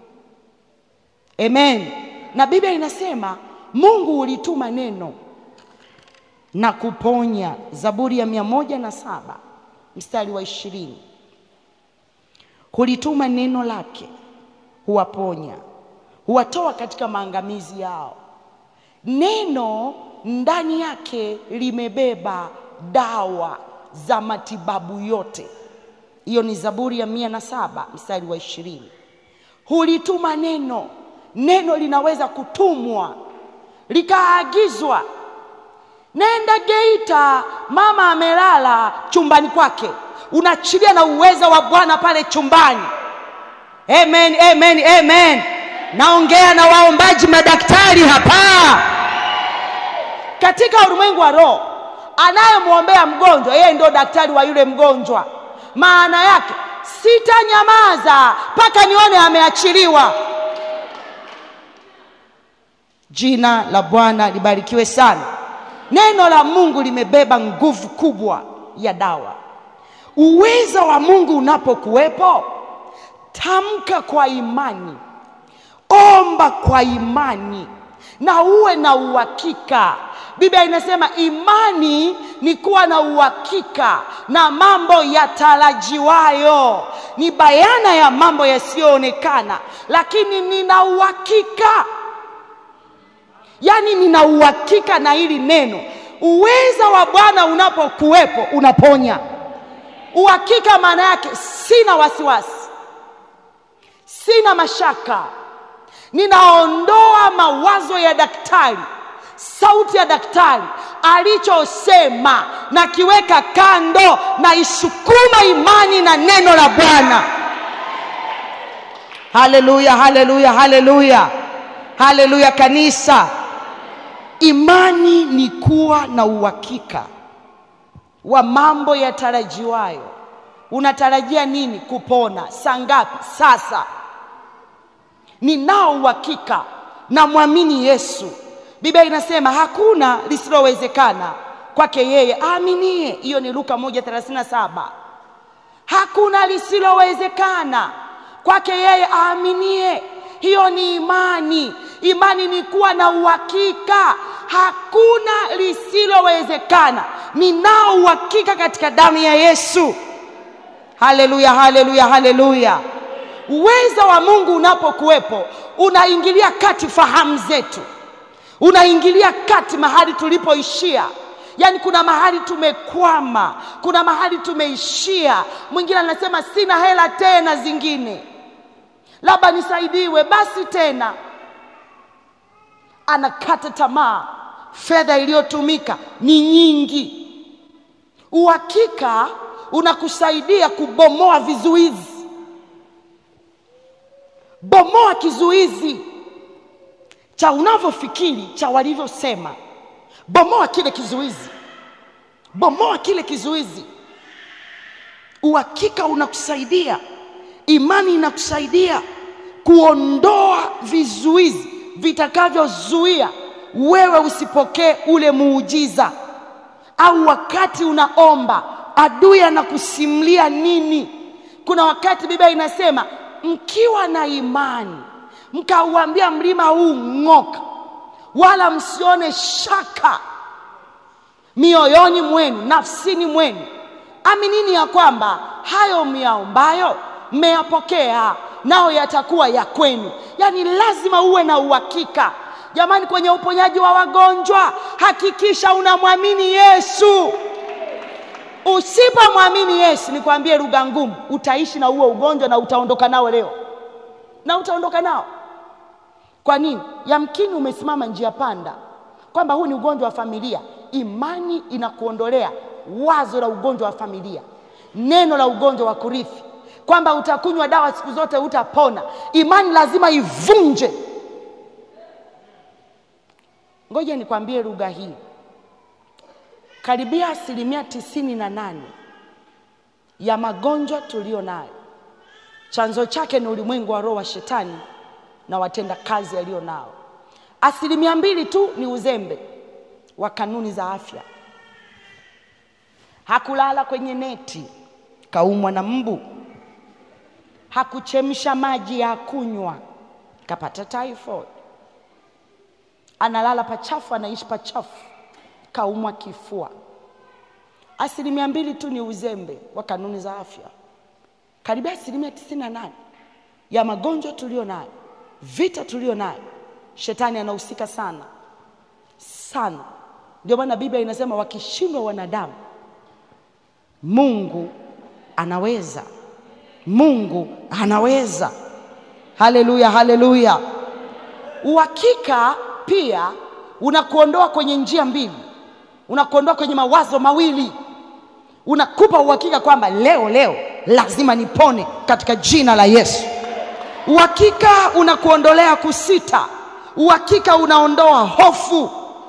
[SPEAKER 1] Amen. Na Biblia inasema Mungu ulituma neno na kuponya. Zaburi ya mia moja na saba mstari wa ishirini hulituma neno lake, huwaponya, huwatoa katika maangamizi yao. Neno ndani yake limebeba dawa za matibabu yote. Hiyo ni Zaburi ya mia na saba mstari wa ishirini. Hulituma neno. Neno linaweza kutumwa likaagizwa, nenda Geita, mama amelala chumbani kwake, unaachilia na uweza wa Bwana pale chumbani. Amen, amen, amen. Naongea na waombaji madaktari hapa. Katika ulimwengu wa roho, anayemwombea mgonjwa yeye ndio daktari wa yule mgonjwa. Maana yake sitanyamaza mpaka nione ameachiliwa. Jina la Bwana libarikiwe sana. Neno la Mungu limebeba nguvu kubwa ya dawa. Uweza wa Mungu unapokuwepo, tamka kwa imani, omba kwa imani na uwe na uhakika. Biblia inasema imani ni kuwa na uhakika na mambo yatarajiwayo. ni bayana ya mambo yasiyoonekana, lakini nina uhakika, yaani nina uhakika na hili neno. Uweza wa Bwana unapokuwepo unaponya. Uhakika maana yake sina wasiwasi, sina mashaka, ninaondoa mawazo ya daktari, sauti ya daktari alichosema nakiweka kando, na isukuma imani na neno la Bwana. Haleluya, haleluya, haleluya, haleluya! Kanisa, imani ni kuwa na uhakika wa mambo yatarajiwayo. Unatarajia nini? Kupona. Saa ngapi? Sasa. Ninao uhakika, namwamini Yesu. Biblia inasema hakuna lisilowezekana kwake yeye aaminie. Hiyo ni Luka 1:37. Hakuna lisilowezekana kwake yeye aaminie. Hiyo ni imani. Imani ni kuwa na uhakika, hakuna lisilowezekana. Ninao uhakika katika damu ya Yesu. Haleluya, haleluya, haleluya! Uweza wa Mungu unapokuwepo unaingilia kati fahamu zetu unaingilia kati mahali tulipoishia. Yaani, kuna mahali tumekwama, kuna mahali tumeishia. Mwingine anasema sina hela tena, zingine labda nisaidiwe basi tena, anakata tamaa. Fedha iliyotumika ni nyingi. Uhakika unakusaidia kubomoa vizuizi. Bomoa kizuizi cha unavyofikiri cha walivyosema. Bomoa kile kizuizi, bomoa kile kizuizi. Uhakika unakusaidia, imani inakusaidia kuondoa vizuizi vitakavyozuia wewe usipokee ule muujiza. Au wakati unaomba, adui anakusimulia nini? Kuna wakati Biblia inasema mkiwa na imani mkauambia mlima huu ng'oka, wala msione shaka mioyoni mwenu, nafsini mwenu, aminini ya kwamba hayo myaombayo mmeyapokea, nao yatakuwa ya kwenu. Yaani lazima uwe na uhakika jamani. Kwenye uponyaji wa wagonjwa, hakikisha unamwamini Yesu. Usipomwamini Yesu, nikwambie lugha ngumu, utaishi na huo ugonjwa na utaondoka nao leo, na utaondoka nao kwa nini? Yamkini umesimama njia panda, kwamba huu ni ugonjwa wa familia. Imani inakuondolea wazo la ugonjwa wa familia, neno la ugonjwa wa kurithi, kwamba utakunywa dawa siku zote utapona. Imani lazima ivunje. Ngoja nikwambie lugha hii, karibia asilimia tisini na nane ya magonjwa tuliyo nayo chanzo chake ni ulimwengu wa roho wa Shetani na watenda kazi yaliyo nao. Asilimia mbili tu ni uzembe wa kanuni za afya. Hakulala kwenye neti, kaumwa na mbu. Hakuchemsha maji ya kunywa, kapata typhoid. Analala pachafu, anaishi pachafu, kaumwa kifua. Asilimia mbili tu ni uzembe wa kanuni za afya. Karibia asilimia tisini na nane ya magonjwa tuliyo nayo vita tulio nayo, shetani anahusika sana sana. Ndio maana Biblia inasema wakishindwa wanadamu, Mungu anaweza. Mungu anaweza. Haleluya, haleluya. Uhakika pia unakuondoa kwenye njia mbili, unakuondoa kwenye mawazo mawili, unakupa uhakika kwamba leo leo lazima nipone katika jina la Yesu. Uhakika unakuondolea kusita. Uhakika unaondoa hofu.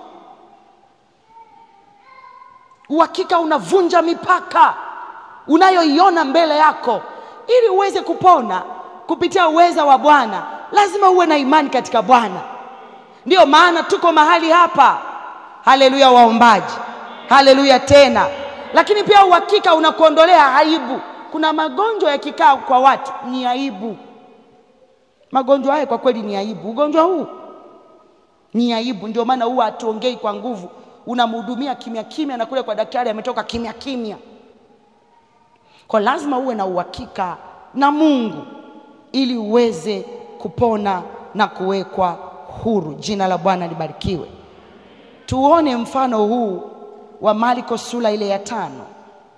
[SPEAKER 1] Uhakika unavunja mipaka unayoiona mbele yako. Ili uweze kupona kupitia uweza wa Bwana, lazima uwe na imani katika Bwana. Ndiyo maana tuko mahali hapa. Haleluya, waombaji, haleluya tena. Lakini pia uhakika unakuondolea aibu. Kuna magonjwa yakikaa kwa watu ni aibu. Magonjwa haya kwa kweli ni aibu. Ugonjwa huu ni aibu, ndio maana huwa hatuongei kwa nguvu. Unamhudumia kimya kimya, na kule kwa daktari ametoka kimya kimya. Kwa lazima uwe na uhakika na Mungu ili uweze kupona na kuwekwa huru. Jina la Bwana libarikiwe. Tuone mfano huu wa Marko sura ile ya tano.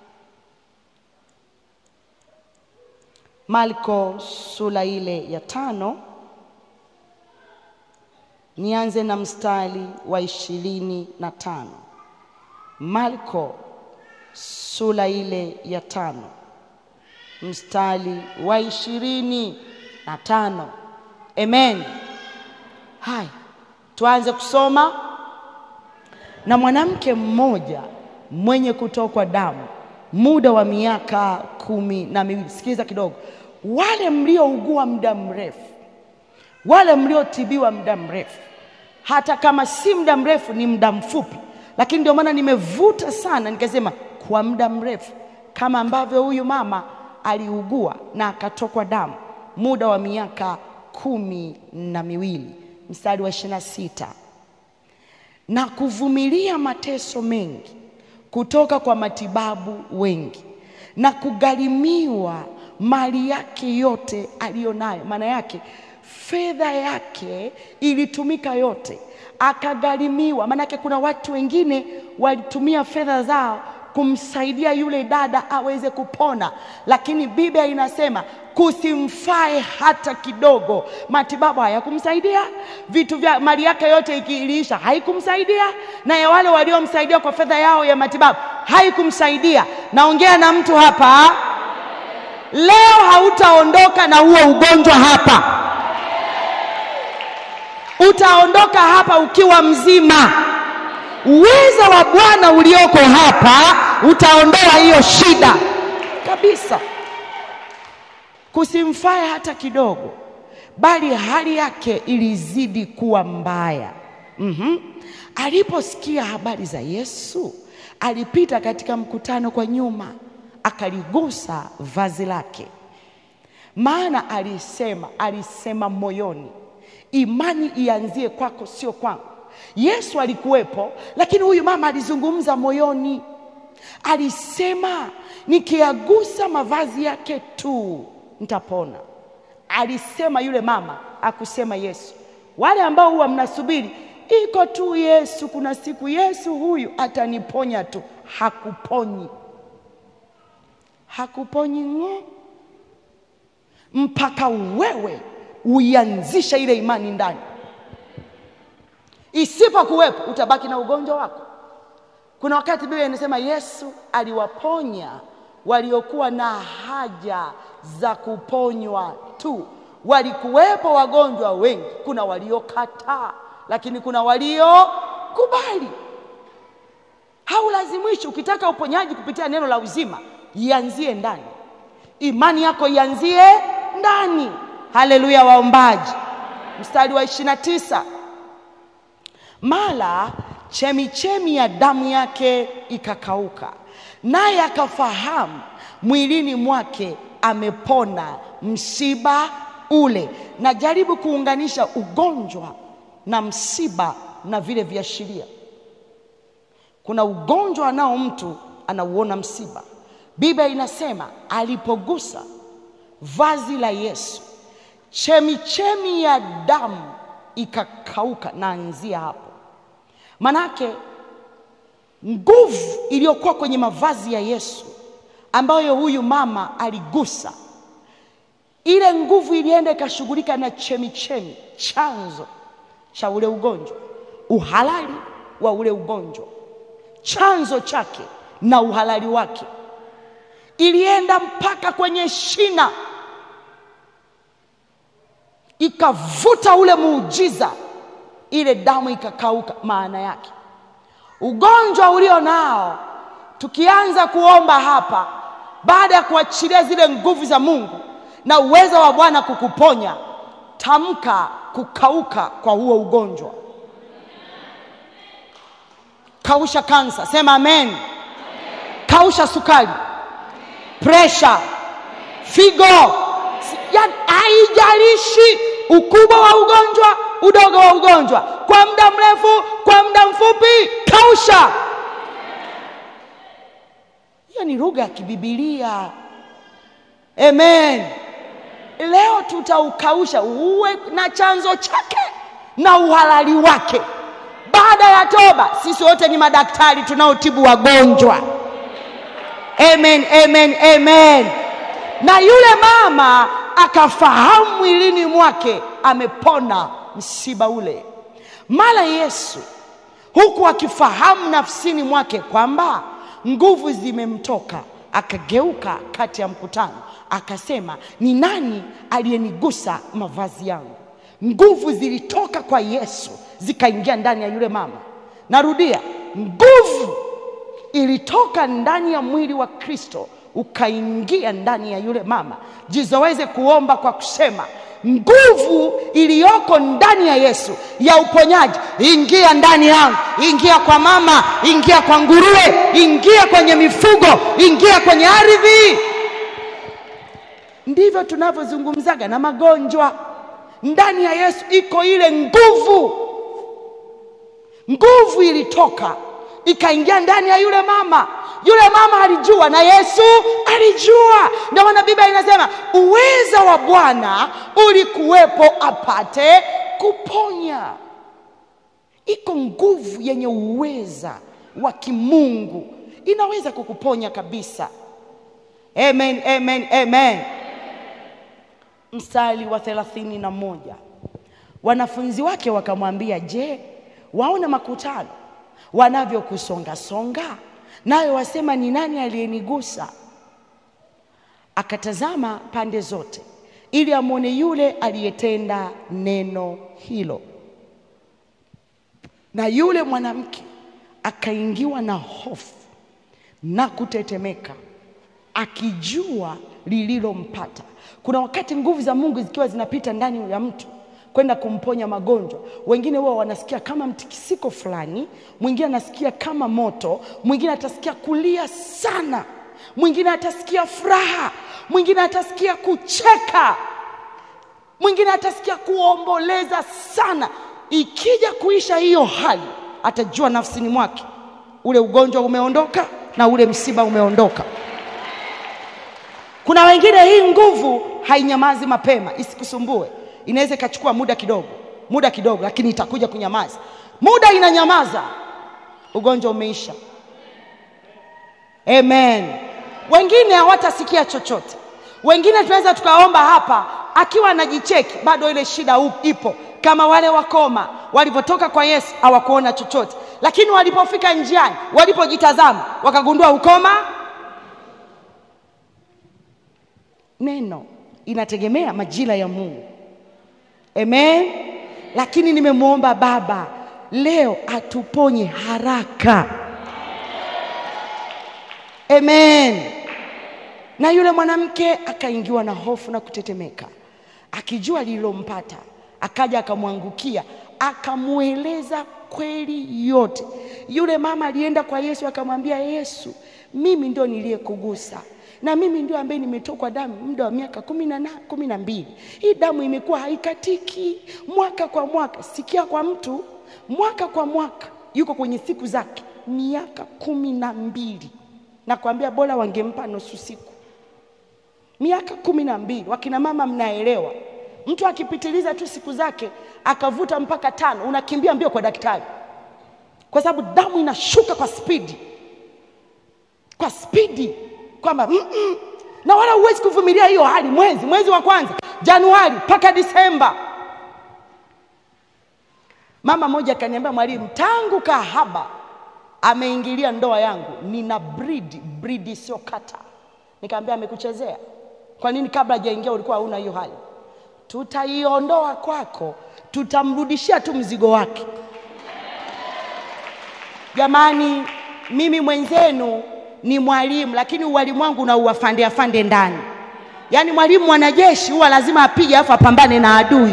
[SPEAKER 1] Marko sura ile ya tano, nianze na mstari wa ishirini na tano. Marko sura ile ya tano mstari wa ishirini na tano. Amen. Hai, tuanze kusoma. Na mwanamke mmoja mwenye kutokwa damu muda wa miaka kumi na miwili. Sikiliza kidogo, wale mliougua muda mrefu, wale mliotibiwa muda mrefu, hata kama si muda mrefu, ni muda mfupi, lakini ndio maana nimevuta sana nikasema kwa muda mrefu, kama ambavyo huyu mama aliugua na akatokwa damu muda wa miaka kumi na miwili. Mstari wa ishirini na sita na kuvumilia mateso mengi kutoka kwa matibabu wengi na kugharimiwa mali yake yote aliyonayo. Maana yake fedha yake ilitumika yote, akagharimiwa. Maana yake kuna watu wengine walitumia fedha zao kumsaidia yule dada aweze kupona, lakini Biblia inasema kusimfae hata kidogo. Matibabu hayakumsaidia, vitu vya mali yake yote ikiiliisha haikumsaidia, na ya wale waliomsaidia kwa fedha yao ya matibabu haikumsaidia. Naongea na mtu hapa leo, hautaondoka na huo ugonjwa hapa, utaondoka hapa ukiwa mzima. Uwezo wa Bwana ulioko hapa utaondoa hiyo shida kabisa. Kusimfae hata kidogo, bali hali yake ilizidi kuwa mbaya. mm-hmm. Aliposikia habari za Yesu, alipita katika mkutano kwa nyuma, akaligusa vazi lake, maana alisema, alisema moyoni, imani ianzie kwako, sio kwangu. Yesu alikuwepo, lakini huyu mama alizungumza moyoni, alisema nikiagusa mavazi yake tu nitapona. Alisema yule mama, akusema Yesu. Wale ambao huwa mnasubiri iko tu Yesu, kuna siku Yesu huyu ataniponya tu, hakuponyi, hakuponyi ng'o, mpaka wewe uianzisha ile imani ndani Isipokuwepo utabaki na ugonjwa wako. Kuna wakati Biblia inasema Yesu aliwaponya waliokuwa na haja za kuponywa tu. Walikuwepo wagonjwa wengi, kuna waliokataa, lakini kuna waliokubali. Haulazimishi. Ukitaka uponyaji kupitia neno la uzima, ianzie ndani, imani yako ianzie ndani. Haleluya, waombaji. Mstari wa ishirini na tisa mara chemichemi ya damu yake ikakauka, naye akafahamu mwilini mwake amepona msiba ule. Najaribu kuunganisha ugonjwa na msiba na vile viashiria. Kuna ugonjwa nao mtu anauona msiba. Biblia inasema alipogusa vazi la Yesu, chemichemi ya damu ikakauka. Naanzia hapo Manake nguvu iliyokuwa kwenye mavazi ya Yesu ambayo huyu mama aligusa, ile nguvu ilienda ikashughulika na chemichemi, chanzo cha ule ugonjwa, uhalali wa ule ugonjwa, chanzo chake na uhalali wake, ilienda mpaka kwenye shina, ikavuta ule muujiza ile damu ikakauka. Maana yake ugonjwa ulio nao, tukianza kuomba hapa, baada ya kuachilia zile nguvu za Mungu na uwezo wa Bwana kukuponya, tamka kukauka kwa huo ugonjwa. Kausha kansa, sema amen. Kausha sukari, presha, figo, yaani haijalishi ukubwa wa ugonjwa udogo wa ugonjwa, kwa muda mrefu, kwa muda mfupi, kausha. Hiyo ni lugha ya kibibilia. Amen. leo tutaukausha uwe na chanzo chake na uhalali wake. Baada ya toba, sisi wote ni madaktari tunaotibu wagonjwa. Amen, amen, amen. Na yule mama akafahamu mwilini mwake amepona msiba ule. Mara Yesu huku akifahamu nafsini mwake kwamba nguvu zimemtoka, akageuka kati ya mkutano akasema, ni nani aliyenigusa mavazi yangu? Nguvu zilitoka kwa Yesu zikaingia ndani ya yule mama. Narudia, nguvu ilitoka ndani ya mwili wa Kristo ukaingia ndani ya yule mama. Jizoweze kuomba kwa kusema nguvu iliyoko ndani ya Yesu ya uponyaji, ingia ndani yangu, ingia kwa mama, ingia kwa nguruwe, ingia kwenye mifugo, ingia kwenye ardhi. Ndivyo tunavyozungumzaga na magonjwa. Ndani ya Yesu iko ile nguvu. Nguvu ilitoka ikaingia ndani ya yule mama. Yule mama alijua na Yesu alijua. Ndio maana Biblia inasema uweza wa Bwana ulikuwepo apate kuponya. Iko nguvu yenye uweza wa kimungu inaweza kukuponya kabisa. Amen, amen, amen. Mstari wa thelathini na moja wanafunzi wake wakamwambia, je, waona makutano wanavyokusongasonga, nawe wasema ni nani aliyenigusa? Akatazama pande zote ili amwone yule aliyetenda neno hilo, na yule mwanamke akaingiwa na hofu na kutetemeka, akijua lililompata. Kuna wakati nguvu za Mungu zikiwa zinapita ndani ya mtu kwenda kumponya magonjwa. Wengine huwa wanasikia kama mtikisiko fulani, mwingine anasikia kama moto, mwingine atasikia kulia sana, mwingine atasikia furaha, mwingine atasikia kucheka, mwingine atasikia kuomboleza sana. Ikija kuisha hiyo hali, atajua nafsini mwake ule ugonjwa umeondoka na ule msiba umeondoka. Kuna wengine hii nguvu hainyamazi mapema, isikusumbue inaweza ikachukua muda kidogo, muda kidogo, lakini itakuja kunyamaza. Muda inanyamaza, ugonjwa umeisha. Amen. Wengine hawatasikia chochote, wengine tunaweza tukaomba hapa akiwa anajicheki, bado ile shida ipo, kama wale wakoma walivyotoka kwa Yesu hawakuona chochote, lakini walipofika njiani, walipojitazama wakagundua ukoma. Neno inategemea majira ya Mungu. Amen. Lakini nimemwomba Baba leo atuponye haraka. Amen. Na yule mwanamke akaingiwa na hofu na kutetemeka, akijua lililompata, akaja akamwangukia, akamweleza kweli yote. Yule mama alienda kwa Yesu akamwambia Yesu, mimi ndio niliyekugusa na mimi ndio ambaye nimetokwa damu muda wa miaka kumi na na kumi na mbili. Hii damu imekuwa haikatiki mwaka kwa mwaka. Sikia kwa mtu mwaka kwa mwaka, yuko kwenye siku zake miaka kumi na mbili. Nakwambia bora wangempa nusu siku, miaka kumi na mbili. Wakina mama mnaelewa, mtu akipitiliza tu siku zake akavuta mpaka tano, unakimbia mbio kwa daktari, kwa sababu damu inashuka kwa spidi, kwa spidi kwamba mm -mm. na wala huwezi kuvumilia hiyo hali mwezi mwezi wa kwanza Januari mpaka Disemba. Mama moja akaniambia, mwalimu, tangu kahaba ameingilia ndoa yangu nina bridi bridi sio kata. Nikamwambia amekuchezea. Kwa nini kabla hajaingia ulikuwa huna hiyo hali? Tutaiondoa kwako, tutamrudishia tu mzigo wake. Jamani, mimi mwenzenu ni mwalimu lakini uwalimu wangu na uwafande afande ndani. Yaani mwalimu mwanajeshi huwa lazima apige afu apambane na adui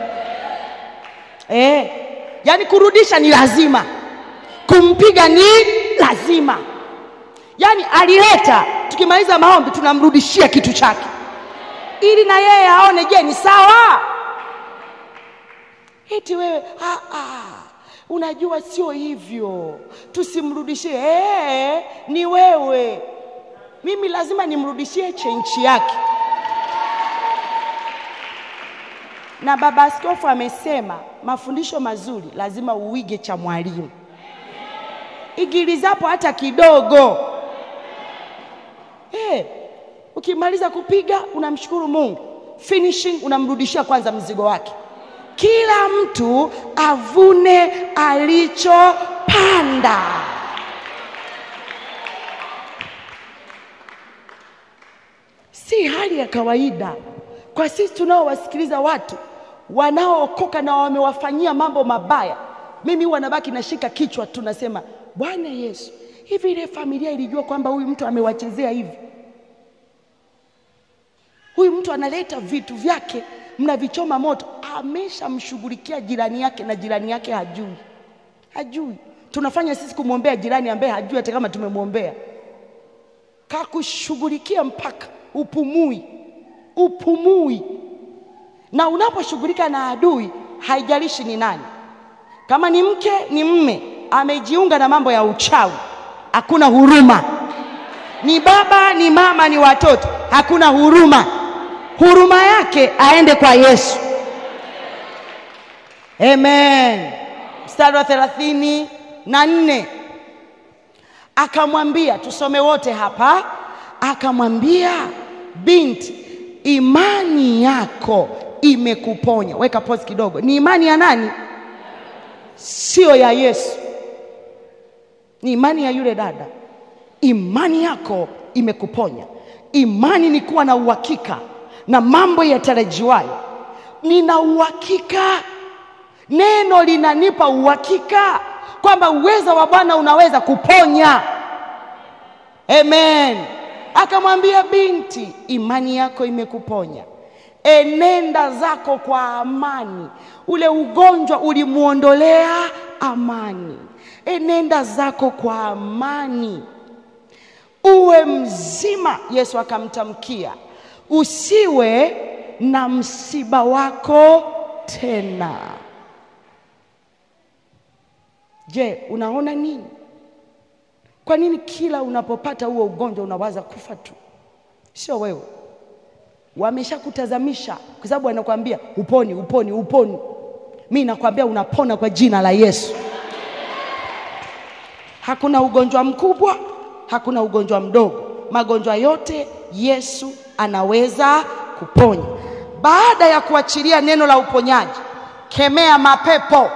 [SPEAKER 1] eh. Yaani kurudisha ni lazima, kumpiga ni lazima. Yaani alileta, tukimaliza maombi tunamrudishia kitu chake, ili na yeye aone, je, ni sawa? Eti wewe ah, ah. Unajua sio hivyo, tusimrudishie. Ee, ni wewe. Mimi lazima nimrudishie chenchi yake. na baba askofu amesema mafundisho mazuri lazima uige cha mwalimu, igilizapo hata kidogo. Eh, ukimaliza kupiga unamshukuru Mungu, finishing unamrudishia kwanza mzigo wake. Kila mtu avune alichopanda. Si hali ya kawaida kwa sisi tunaowasikiliza watu wanaookoka na wamewafanyia mambo mabaya. Mimi huwa nabaki nashika kichwa tu, nasema Bwana Yesu, hivi ile familia ilijua kwamba huyu mtu amewachezea hivi? Huyu mtu analeta vitu vyake mnavichoma moto, ameshamshughulikia jirani yake na jirani yake hajui, hajui. Tunafanya sisi kumwombea jirani ambaye hajui hata kama tumemwombea. Kakushughulikia mpaka upumui, upumui. Na unaposhughulika na adui, haijalishi ni nani, kama ni mke ni mme, amejiunga na mambo ya uchawi, hakuna huruma. Ni baba ni mama ni watoto, hakuna huruma. Huruma yake aende kwa Yesu. Amen. Mstari wa thelathini na nne akamwambia, tusome wote hapa. Akamwambia, binti, imani yako imekuponya. Weka pause kidogo. Ni imani ya nani? Sio ya Yesu, ni imani ya yule dada. Imani yako imekuponya. Imani ni kuwa na uhakika na mambo yatarajiwayo. Nina uhakika, neno linanipa uhakika kwamba uwezo wa Bwana unaweza kuponya. Amen. Akamwambia, binti, imani yako imekuponya, enenda zako kwa amani. Ule ugonjwa ulimwondolea amani, enenda zako kwa amani, uwe mzima. Yesu akamtamkia, usiwe na msiba wako tena. Je, unaona nini? Kwa nini kila unapopata huo ugonjwa unawaza kufa tu? Sio wewe, wameshakutazamisha kwa sababu anakuambia uponi, uponi, uponi. Mi nakwambia unapona kwa jina la Yesu. Hakuna ugonjwa mkubwa, hakuna ugonjwa mdogo, magonjwa yote Yesu anaweza kuponya. Baada ya kuachilia neno la uponyaji, kemea mapepo,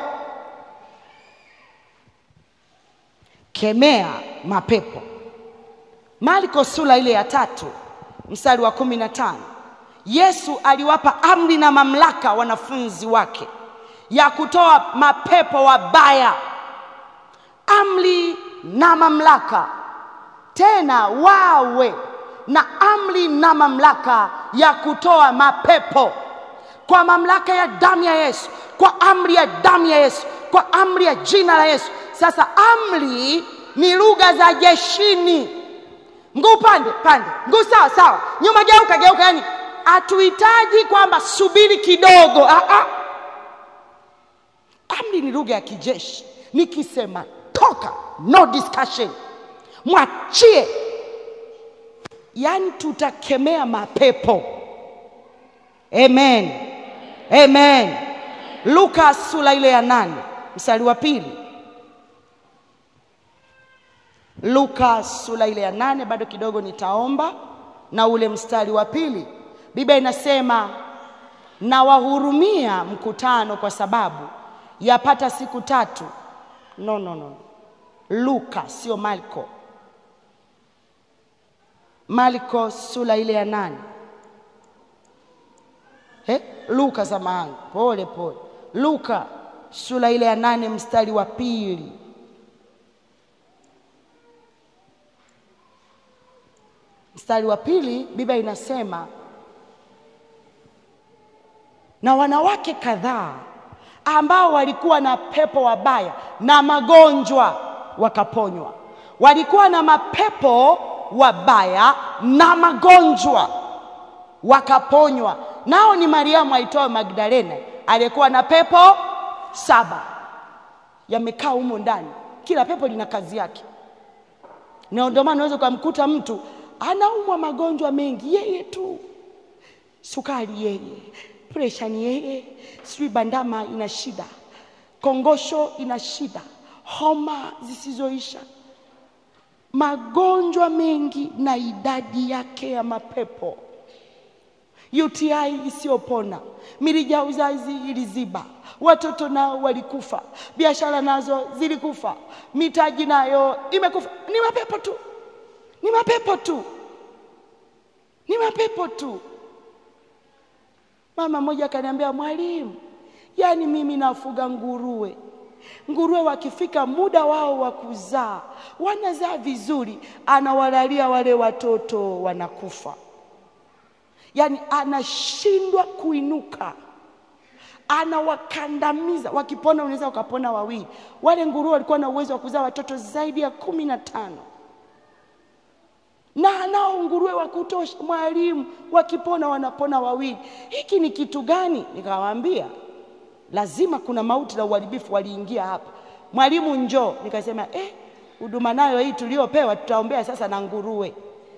[SPEAKER 1] kemea mapepo. Marko sura ile ya tatu mstari wa kumi na tano Yesu aliwapa amri na mamlaka wanafunzi wake ya kutoa mapepo wabaya, amri na mamlaka, tena wawe na amri na mamlaka ya kutoa mapepo kwa mamlaka ya damu ya Yesu, kwa amri ya damu ya Yesu, kwa amri ya jina la Yesu. Sasa amri ni lugha za jeshini, mguu pande pande, mguu sawa sawa, nyuma geuka geuka. Yani hatuhitaji kwamba subiri kidogo. Ah, ah. Amri ni lugha ya kijeshi. Nikisema toka, no discussion, mwachie. Yani tutakemea mapepo. Amen, amen. Luka sura ile ya nane mstari wa pili. Luka sura ile ya nane, bado kidogo nitaomba na ule mstari wa pili. Biblia inasema na wahurumia mkutano kwa sababu yapata siku tatu. No, no, no. Luka sio Marko. Marko sura ile ya nane. Eh? Luka samahani, pole pole. Luka sura ile ya nane mstari wa pili. Mstari wa pili Biblia inasema na wanawake kadhaa ambao walikuwa na pepo wabaya na magonjwa wakaponywa. Walikuwa na mapepo wabaya na magonjwa wakaponywa. Nao ni Mariamu aitwaye Magdalena aliyekuwa na pepo saba yamekaa humo ndani. Kila pepo lina kazi yake, na ndio maana unaweza ukamkuta mtu anaumwa magonjwa mengi, yeye tu, sukari yeye, presha ni yeye, sijui bandama ina shida, kongosho ina shida, homa zisizoisha, magonjwa mengi na idadi yake ya mapepo, UTI isiyopona, mirija ya uzazi iliziba, watoto nao walikufa, biashara nazo zilikufa, mitaji nayo imekufa. Ni mapepo tu, ni mapepo tu, ni mapepo tu. Mama mmoja akaniambia, mwalimu, yaani mimi nafuga nguruwe. Nguruwe wakifika muda wao wa kuzaa, wanazaa vizuri, anawalalia wale watoto wanakufa, yaani anashindwa kuinuka, anawakandamiza. Wakipona unaweza ukapona wawili. Wale nguruwe walikuwa na uwezo wa kuzaa watoto zaidi ya kumi na tano na nao nguruwe wa kutosha. Mwalimu, wakipona wanapona wawili. Hiki ni kitu gani? Nikawaambia lazima kuna mauti na uharibifu waliingia hapa. Mwalimu, njoo. Nikasema eh, huduma nayo hii tuliopewa tutaombea sasa na nguruwe.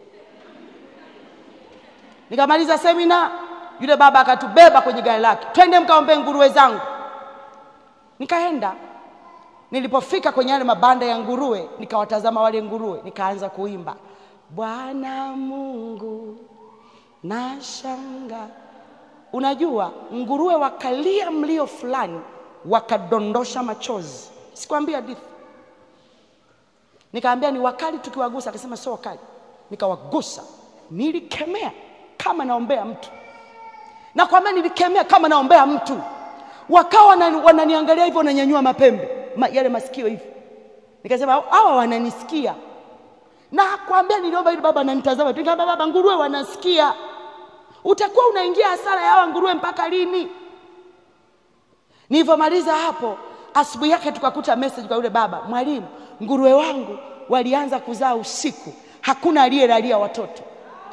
[SPEAKER 1] Nikamaliza semina, yule baba akatubeba kwenye gari lake, twende mkaombee nguruwe zangu. Nikaenda. Nilipofika kwenye yale mabanda ya nguruwe, nikawatazama wale nguruwe, nikaanza kuimba Bwana Mungu nashanga. Unajua, nguruwe wakalia mlio fulani, wakadondosha machozi. Sikwambia hadithi? Nikaambia ni wakali tukiwagusa, akasema sio wakali. Nikawagusa, nilikemea kama naombea mtu, nakwambia nilikemea kama naombea mtu. Wakawa wananiangalia hivyo, wananyanyua mapembe ma, yale masikio hivi. Nikasema hawa wananisikia na kwambia niliomba ili baba ananitazama tu, nikamwambia baba, nguruwe wanasikia. Utakuwa unaingia hasara ya hawa nguruwe mpaka lini? Nilivyomaliza hapo, asubuhi yake tukakuta message kwa yule baba, mwalimu, nguruwe wangu walianza kuzaa usiku, hakuna aliyelalia watoto.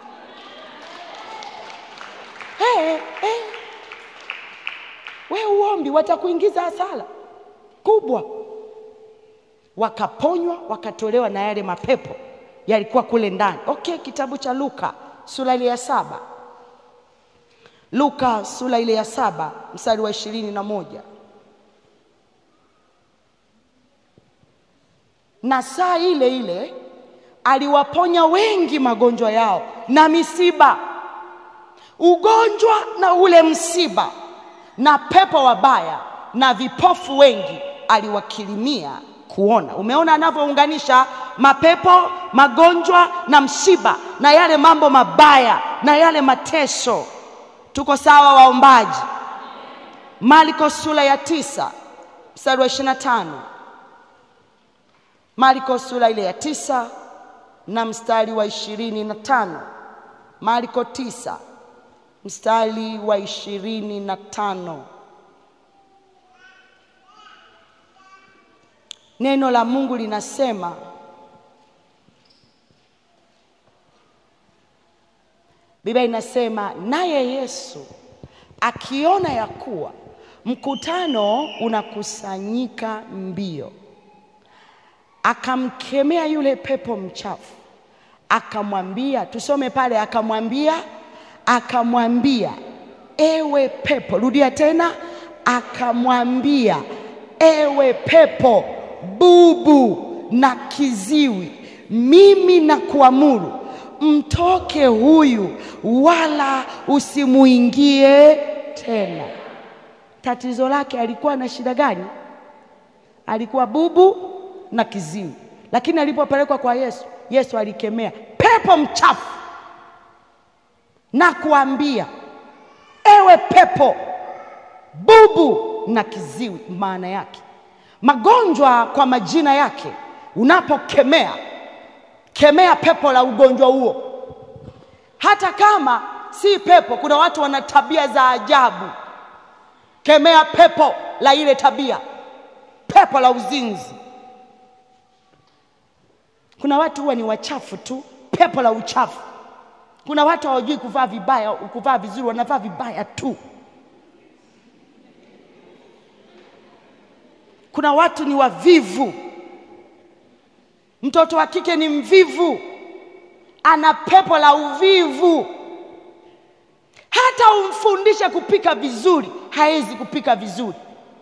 [SPEAKER 1] Hey, hey. We uombi, watakuingiza hasara kubwa. Wakaponywa, wakatolewa na yale mapepo yalikuwa kule ndani. Okay, kitabu cha Luka sura ile ya saba. Luka sura ile ya saba mstari wa ishirini na moja. Na saa ile ile aliwaponya wengi magonjwa yao na misiba, ugonjwa na ule msiba na pepo wabaya na vipofu wengi aliwakirimia kuona. Umeona anavyounganisha mapepo, magonjwa na msiba na yale mambo mabaya na yale mateso. Tuko sawa waombaji? Marko sura ya tisa mstari wa ishirini na tano. Marko sura ile ya tisa na mstari wa ishirini na tano. Marko tisa mstari wa ishirini na tano. Neno la Mungu linasema Biblia inasema naye Yesu akiona ya kuwa mkutano unakusanyika mbio, akamkemea yule pepo mchafu, akamwambia, tusome pale, akamwambia, akamwambia, ewe pepo, rudia tena, akamwambia, ewe pepo bubu na kiziwi, mimi na kuamuru mtoke huyu, wala usimuingie tena. Tatizo lake alikuwa na shida gani? Alikuwa bubu na kiziwi, lakini alipopelekwa kwa Yesu, Yesu alikemea pepo mchafu na kuambia, ewe pepo bubu na kiziwi. Maana yake magonjwa kwa majina yake, unapokemea kemea pepo la ugonjwa huo. Hata kama si pepo, kuna watu wana tabia za ajabu. Kemea pepo la ile tabia, pepo la uzinzi. Kuna watu huwa ni wachafu tu, pepo la uchafu. Kuna watu hawajui kuvaa vibaya, kuvaa vizuri, wanavaa vibaya tu. Kuna watu ni wavivu. Mtoto wa kike ni mvivu, ana pepo la uvivu. Hata umfundishe kupika vizuri, hawezi kupika vizuri,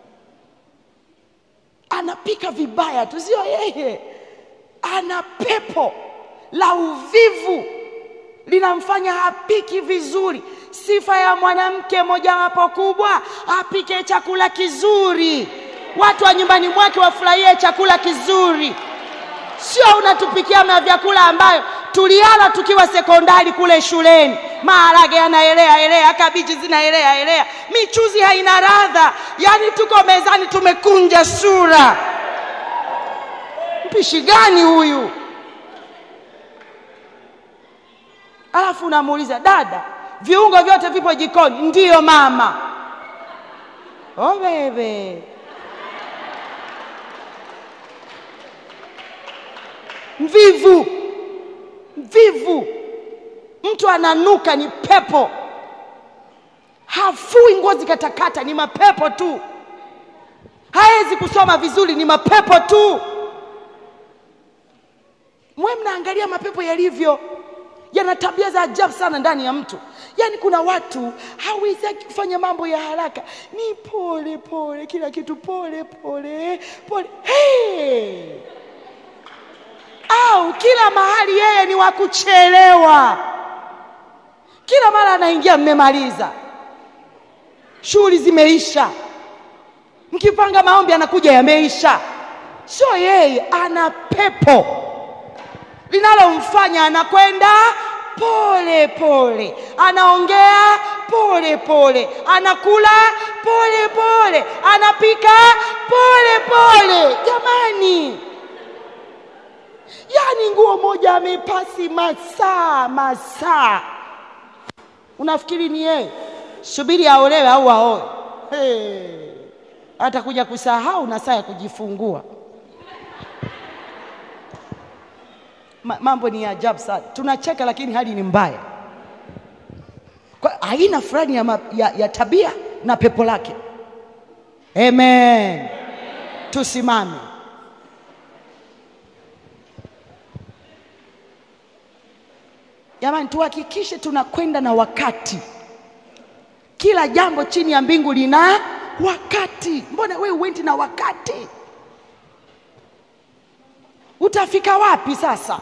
[SPEAKER 1] anapika vibaya tu, sio yeye. Ana pepo la uvivu linamfanya hapiki vizuri. Sifa ya mwanamke mojawapo kubwa, apike chakula kizuri, watu wa nyumbani mwake wafurahie chakula kizuri. Sio unatupikia na vyakula ambayo tuliala tukiwa sekondari kule shuleni, maharage yanaelea elea, kabichi zinaelea elea, michuzi haina radha, yaani tuko mezani tumekunja sura. Mpishi gani huyu? Alafu unamuuliza dada, viungo vyote vipo jikoni? Ndiyo mama. Oh bebe, mvivu mvivu, mtu ananuka, ni pepo, hafui ngozi katakata, ni mapepo tu, hawezi kusoma vizuri, ni mapepo tu. Mwe mnaangalia mapepo yalivyo yana tabia za ajabu sana ndani ya mtu. Yaani kuna watu hawezaki kufanya mambo ya haraka, ni pole pole, kila kitu pole pole pole. Hey! Au kila mahali yeye ni wa kuchelewa, kila mara anaingia, mmemaliza, shughuli zimeisha, mkipanga maombi anakuja yameisha. Sio yeye, ana pepo linalomfanya anakwenda pole pole, anaongea pole pole, anakula pole pole, anapika pole pole. Jamani, yaani nguo moja amepasi masaa masaa, unafikiri ni yeye? Subiri aolewe au aoe, hey, atakuja kusahau na saa ya kujifungua. mambo ni ya ajabu sana, tunacheka lakini hali ni mbaya. Kwa aina fulani ya, ma, ya, ya tabia na pepo lake. Amen, tusimame. Jamani, tuhakikishe tunakwenda na wakati. Kila jambo chini ya mbingu lina wakati. Mbona wewe uendi na wakati? Utafika wapi sasa?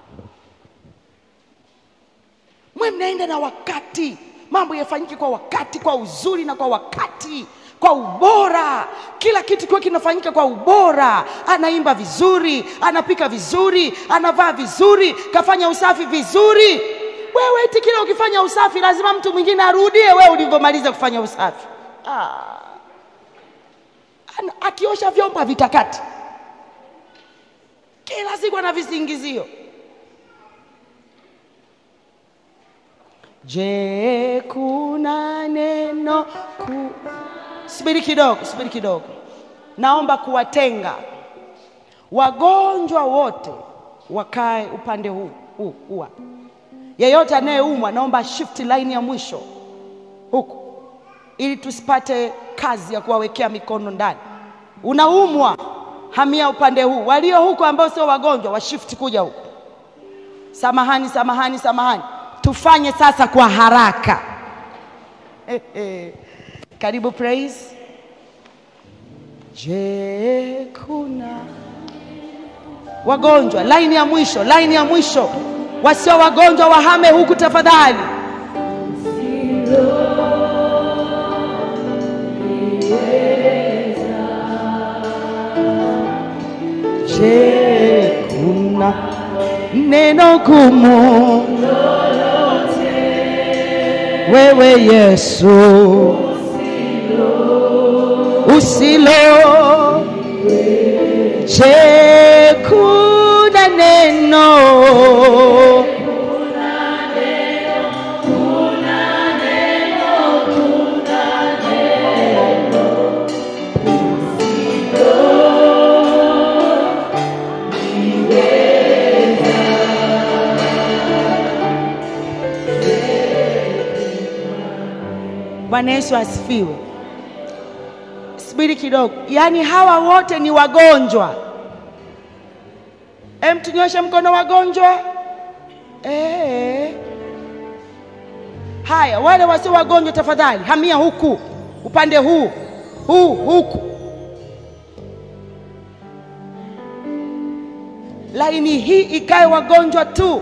[SPEAKER 1] Mwe mnaenda na wakati, mambo yafanyike kwa wakati, kwa uzuri na kwa wakati, kwa ubora. Kila kitu kiwe kinafanyika kwa ubora. Anaimba vizuri, anapika vizuri, anavaa vizuri, kafanya usafi vizuri. Wewe eti kila ukifanya usafi lazima mtu mwingine arudie wewe ulivyomaliza kufanya usafi. Ah. Ana, akiosha vyombo havitakati kila siku ana visingizio. Je, kuna neno ku... Subiri kidogo, subiri kidogo. Naomba kuwatenga wagonjwa wote wakae upande huu huu huu. Yeyote anayeumwa naomba shift line ya mwisho huku, ili tusipate kazi ya kuwawekea mikono ndani. Unaumwa, hamia upande huu. Walio huku ambao sio wagonjwa wa shift kuja huku. Samahani, samahani, samahani. Tufanye sasa kwa haraka. Karibu praise. Je, kuna wagonjwa? Laini ya mwisho, laini ya mwisho. Wasio wagonjwa wahame huku tafadhali. Je, kuna neno gumu wewe Yesu usilo? Je, kuna neno Bwana Yesu asifiwe. Subiri kidogo, yaani hawa wote ni wagonjwa. Em, tunyoshe mkono wagonjwa. Eh, Haya, wale wasio wagonjwa, tafadhali hamia huku, upande huu huu, huku. Laini hii ikae wagonjwa tu.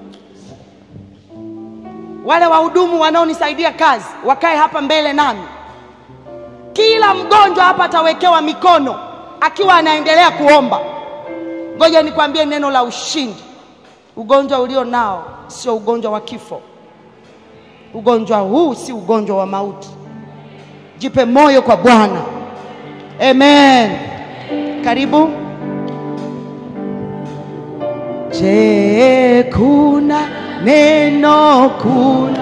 [SPEAKER 1] Wale wahudumu wanaonisaidia kazi wakae hapa mbele nami. Kila mgonjwa hapa atawekewa mikono akiwa anaendelea kuomba. Ngoja nikwambie neno la ushindi. Ugonjwa ulio nao sio ugonjwa wa kifo. Ugonjwa huu si ugonjwa wa mauti. Jipe moyo kwa Bwana. Amen. Karibu. Je, kuna neno kuna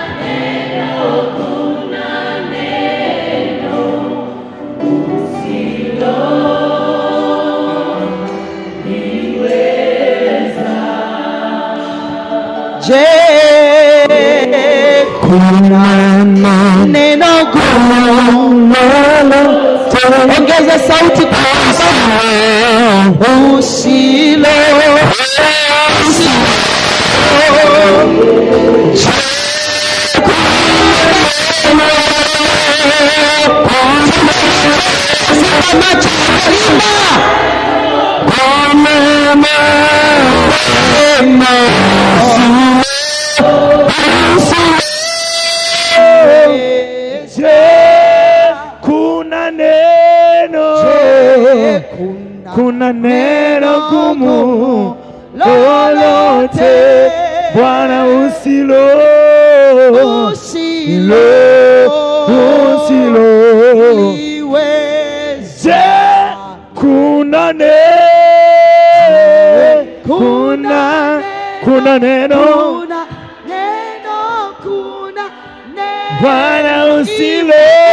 [SPEAKER 1] Je, kuna neno gumu ongeza sauti kwa Baba usilo
[SPEAKER 2] Je, kuna neno kuna neno gumu lolote Bwana usilo usilo usilo Je, kuna ne kuna kuna neno
[SPEAKER 1] Kuna neno, kuna neno.
[SPEAKER 2] Bwana usilo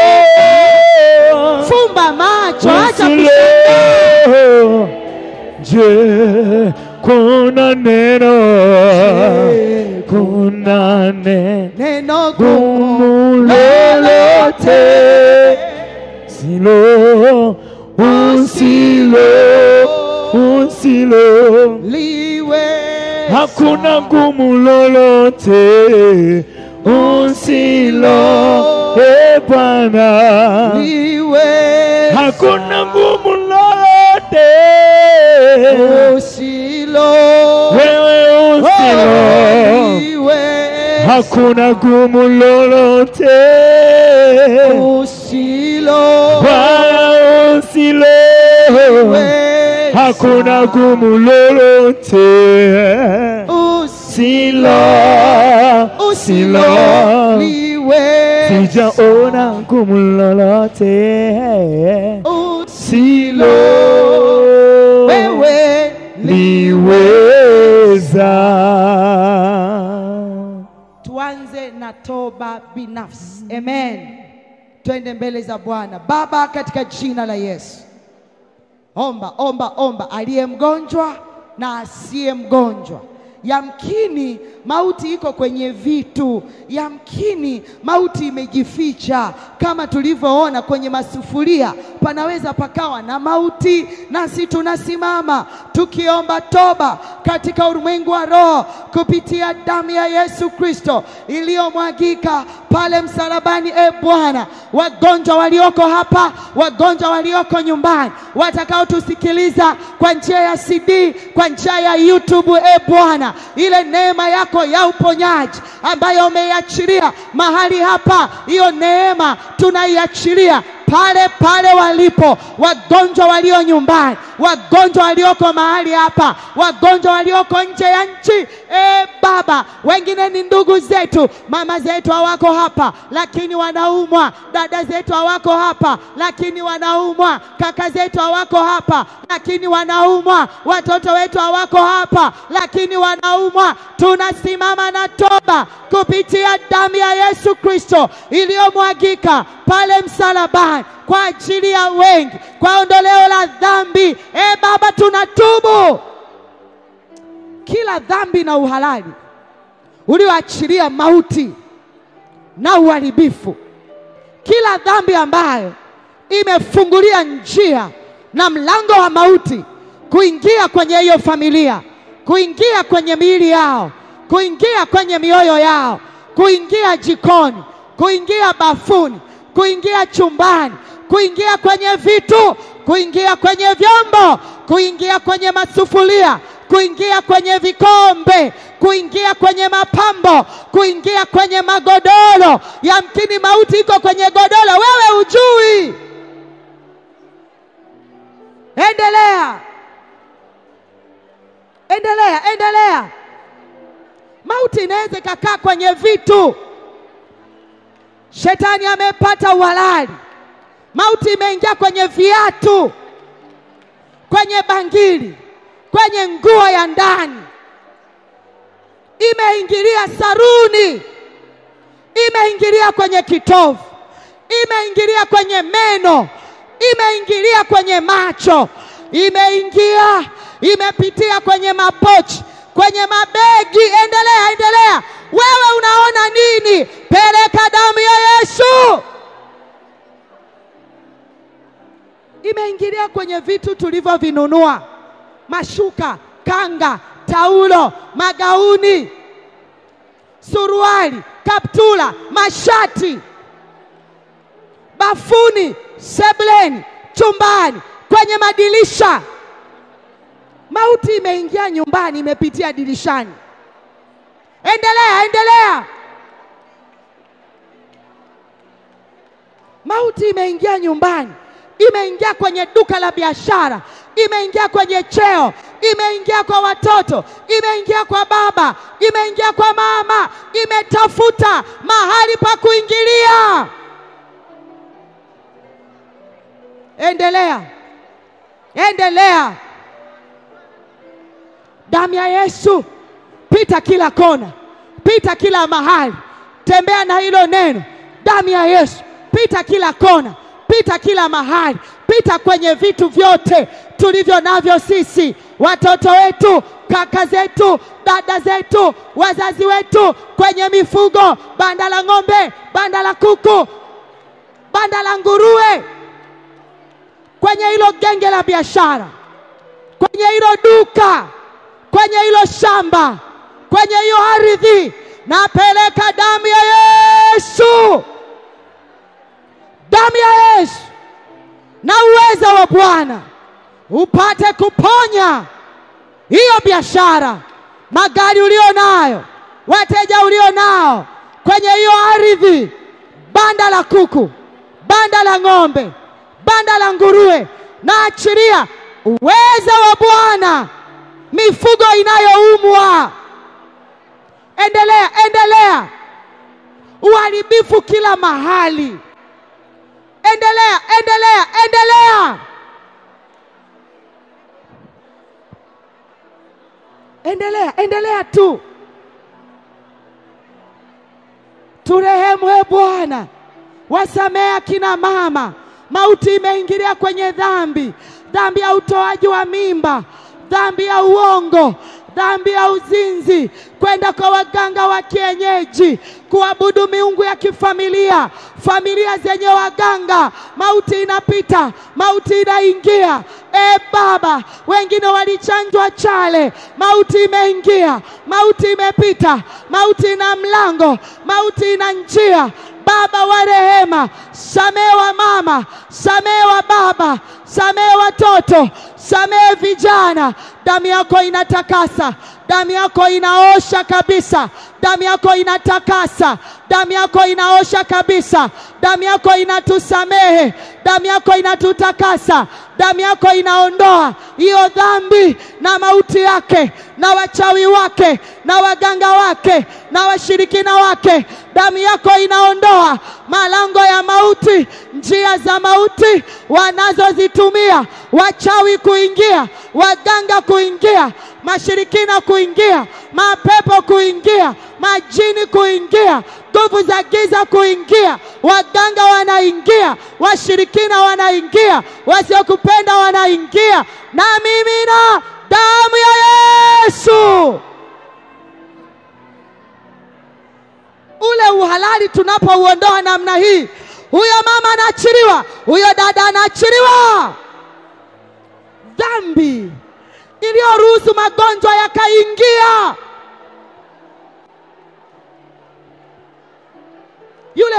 [SPEAKER 1] Fumba macho, acha
[SPEAKER 2] usilo
[SPEAKER 1] kusema.
[SPEAKER 2] Je, kuna neno kuna neno
[SPEAKER 1] Neno
[SPEAKER 2] gumu
[SPEAKER 1] gumu
[SPEAKER 2] lolote silo usilo usilo
[SPEAKER 1] liwe
[SPEAKER 2] hakuna gumu lolote usilo e Bwana
[SPEAKER 1] liwe
[SPEAKER 2] hakuna gumu lolote
[SPEAKER 1] usilo
[SPEAKER 2] wewe usilo
[SPEAKER 1] liwe
[SPEAKER 2] hakuna gumu lolote
[SPEAKER 1] usilo
[SPEAKER 2] Bwana usilo
[SPEAKER 1] liwe
[SPEAKER 2] hakuna gumu lolote silo
[SPEAKER 1] usilo
[SPEAKER 2] silo
[SPEAKER 1] liwe
[SPEAKER 2] sijaona gumu lolote silo
[SPEAKER 1] wewe
[SPEAKER 2] liweza
[SPEAKER 1] tuanze na toba binafsi amen twende mbele za bwana baba katika jina la yesu omba omba omba aliye mgonjwa na asiye mgonjwa yamkini mauti iko kwenye vitu yamkini mauti imejificha kama tulivyoona kwenye masufuria panaweza pakawa na mauti nasi tunasimama tukiomba toba katika ulimwengu wa roho kupitia damu ya yesu kristo iliyomwagika pale msalabani e bwana wagonjwa walioko hapa wagonjwa walioko nyumbani watakaotusikiliza kwa njia ya cd kwa njia ya youtube e bwana ile neema yako ya uponyaji ambayo umeiachilia mahali hapa hiyo neema tunaiachilia pale pale walipo wagonjwa walio nyumbani, wagonjwa walioko mahali hapa, wagonjwa walioko nje ya nchi. E Baba, wengine ni ndugu zetu, mama zetu hawako hapa, lakini wanaumwa. Dada zetu hawako hapa, lakini wanaumwa. Kaka zetu hawako hapa, lakini wanaumwa. Watoto wetu hawako hapa, lakini wanaumwa. Tunasimama na toba kupitia damu ya Yesu Kristo iliyomwagika pale msalabani kwa ajili ya wengi, kwa ondoleo la dhambi. E Baba, tunatubu kila dhambi na uhalali ulioachilia mauti na uharibifu, kila dhambi ambayo imefungulia njia na mlango wa mauti kuingia kwenye hiyo familia, kuingia kwenye miili yao, kuingia kwenye mioyo yao, kuingia jikoni, kuingia bafuni, kuingia chumbani, kuingia kwenye vitu, kuingia kwenye vyombo, kuingia kwenye masufuria, kuingia kwenye vikombe, kuingia kwenye mapambo, kuingia kwenye magodoro. Yamkini mauti iko kwenye godoro, wewe hujui. Endelea, endelea, endelea. Mauti inaweza ikakaa kwenye vitu. Shetani amepata uhalali. Mauti imeingia kwenye viatu, kwenye bangili, kwenye nguo ya ndani, imeingilia saruni, imeingilia kwenye kitovu, imeingilia kwenye meno, imeingilia kwenye macho, imeingia, imepitia kwenye mapochi, kwenye mabegi. Endelea, endelea. Wewe unaona nini? Peleka damu ya Yesu. Imeingilia kwenye vitu tulivyovinunua, mashuka, kanga, taulo, magauni, suruali, kaptula, mashati, bafuni, sebleni, chumbani, kwenye madirisha. Mauti imeingia nyumbani, imepitia dirishani. Endelea, endelea. Mauti imeingia nyumbani, imeingia kwenye duka la biashara, imeingia kwenye cheo, imeingia kwa watoto, imeingia kwa baba, imeingia kwa mama, imetafuta mahali pa kuingilia. Endelea, endelea. Damu ya Yesu, pita kila kona, pita kila mahali, tembea na hilo neno, damu ya Yesu, pita kila kona, pita kila mahali, pita kwenye vitu vyote tulivyo navyo sisi, watoto wetu, kaka zetu, dada zetu, wazazi wetu, kwenye mifugo, banda la ng'ombe, banda la kuku, banda la nguruwe, kwenye hilo genge la biashara, kwenye hilo duka, kwenye hilo shamba, kwenye hiyo ardhi, napeleka damu ya Yesu, damu ya Yesu na uweza wa Bwana upate kuponya hiyo biashara, magari ulio nayo, wateja ulio nao, kwenye hiyo ardhi, banda la kuku, banda la ng'ombe, banda la nguruwe, na achiria uweza wa Bwana, mifugo inayoumwa. Endelea, endelea, uharibifu kila mahali. Endelea, endelea, endelea. Endelea, endelea tu. Turehemu e Bwana, wasamehe akina mama. Mauti imeingilia kwenye dhambi, dhambi ya utoaji wa mimba, dhambi ya uongo, dhambi ya uzinzi, kwenda kwa waganga wa kienyeji, kuabudu miungu ya kifamilia, familia zenye waganga. Mauti inapita, mauti inaingia. E Baba, wengine walichanjwa chale, mauti imeingia, mauti imepita, mauti ina mlango, mauti ina njia. Baba wa rehema, samehe wa mama, samehe wa baba, samehe watoto, samehe vijana. Damu yako inatakasa, damu yako inaosha kabisa, damu yako inatakasa, damu yako inaosha kabisa, damu yako inatusamehe, damu yako inatutakasa, damu yako inaondoa hiyo dhambi na mauti yake na wachawi wake na waganga wake na washirikina wake. Damu yako inaondoa malango ya mauti, njia za mauti wanazozitumia wachawi kuingia, waganga kuingia, mashirikina kuingia, mapepo kuingia, majini kuingia, nguvu za giza kuingia, waganga wanaingia, washirikina wanaingia, wasiokupenda wanaingia, na mimina damu ya Yesu. Ule uhalali tunapouondoa namna hii, huyo mama anaachiliwa, huyo dada anaachiliwa. Dhambi iliyoruhusu magonjwa yakaingia,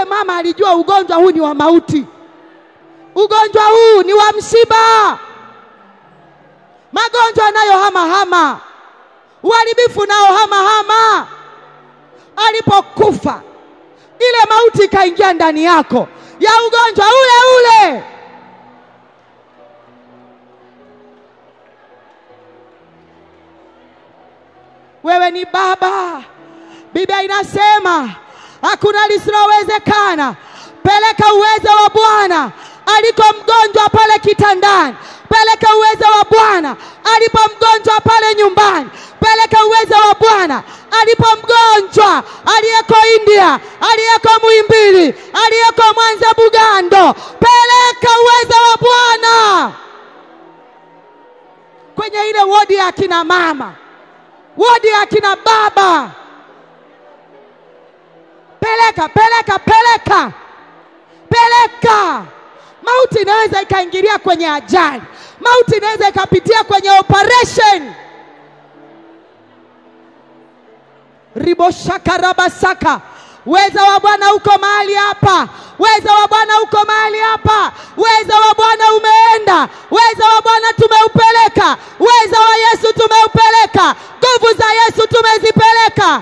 [SPEAKER 1] Yule mama alijua ugonjwa huu ni wa mauti, ugonjwa huu ni wa msiba, magonjwa yanayohamahama, uharibifu nao hamahama. Alipokufa ile mauti ikaingia ndani yako ya ugonjwa ule ule. Wewe ni baba. Biblia inasema hakuna lisilowezekana. Peleka uwezo wa Bwana aliko mgonjwa pale kitandani, peleka uwezo wa Bwana alipo mgonjwa pale nyumbani, peleka uwezo wa Bwana alipo mgonjwa aliyeko India, aliyeko Muhimbili, aliyeko Mwanza Bugando, peleka uwezo wa Bwana kwenye ile wodi ya akina mama, wodi ya akina baba. Peleka, peleka, peleka, peleka. Mauti inaweza ikaingilia kwenye ajali, mauti inaweza ikapitia kwenye operation. riboshakarabasaka Weza wa Bwana uko mahali hapa, weza wa Bwana uko mahali hapa, weza wa Bwana umeenda, weza wa Bwana tumeupeleka, weza wa Yesu tumeupeleka, nguvu za Yesu tumezipeleka.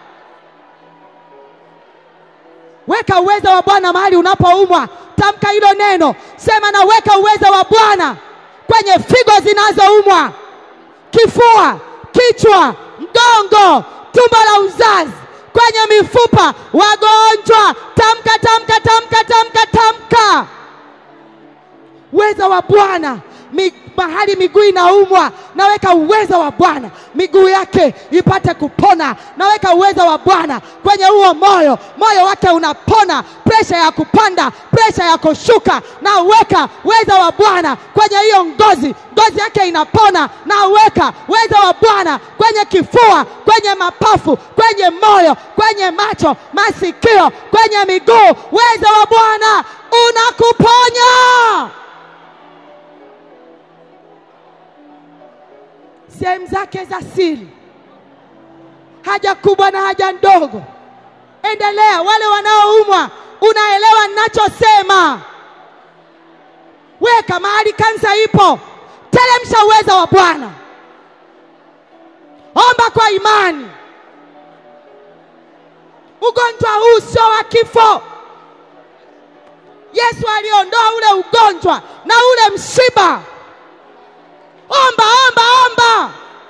[SPEAKER 1] Weka uweza wa Bwana mahali unapoumwa, tamka hilo neno, sema naweka uweza wa Bwana kwenye figo zinazoumwa, kifua, kichwa, mgongo, tumbo la uzazi, kwenye mifupa, wagonjwa, tamka, tamka, tamka, tamka, tamka. Uweza wa Bwana mi, mahali miguu inaumwa, naweka uweza wa Bwana miguu yake ipate kupona. Naweka uweza wa Bwana kwenye huo moyo, moyo wake unapona, presha ya kupanda, presha ya kushuka. Naweka uweza wa Bwana kwenye hiyo ngozi, ngozi yake inapona. Naweka uweza wa Bwana kwenye kifua, kwenye mapafu, kwenye moyo, kwenye macho, masikio, kwenye miguu. Uweza wa Bwana unakuponya. sehemu zake za siri, haja kubwa na haja ndogo. Endelea. Wale wanaoumwa, unaelewa ninachosema? Weka mahali kansa ipo, teremsha uweza wa Bwana, omba kwa imani. Ugonjwa huu sio wa kifo. Yesu aliondoa ule ugonjwa na ule msiba. Omba, omba, omba.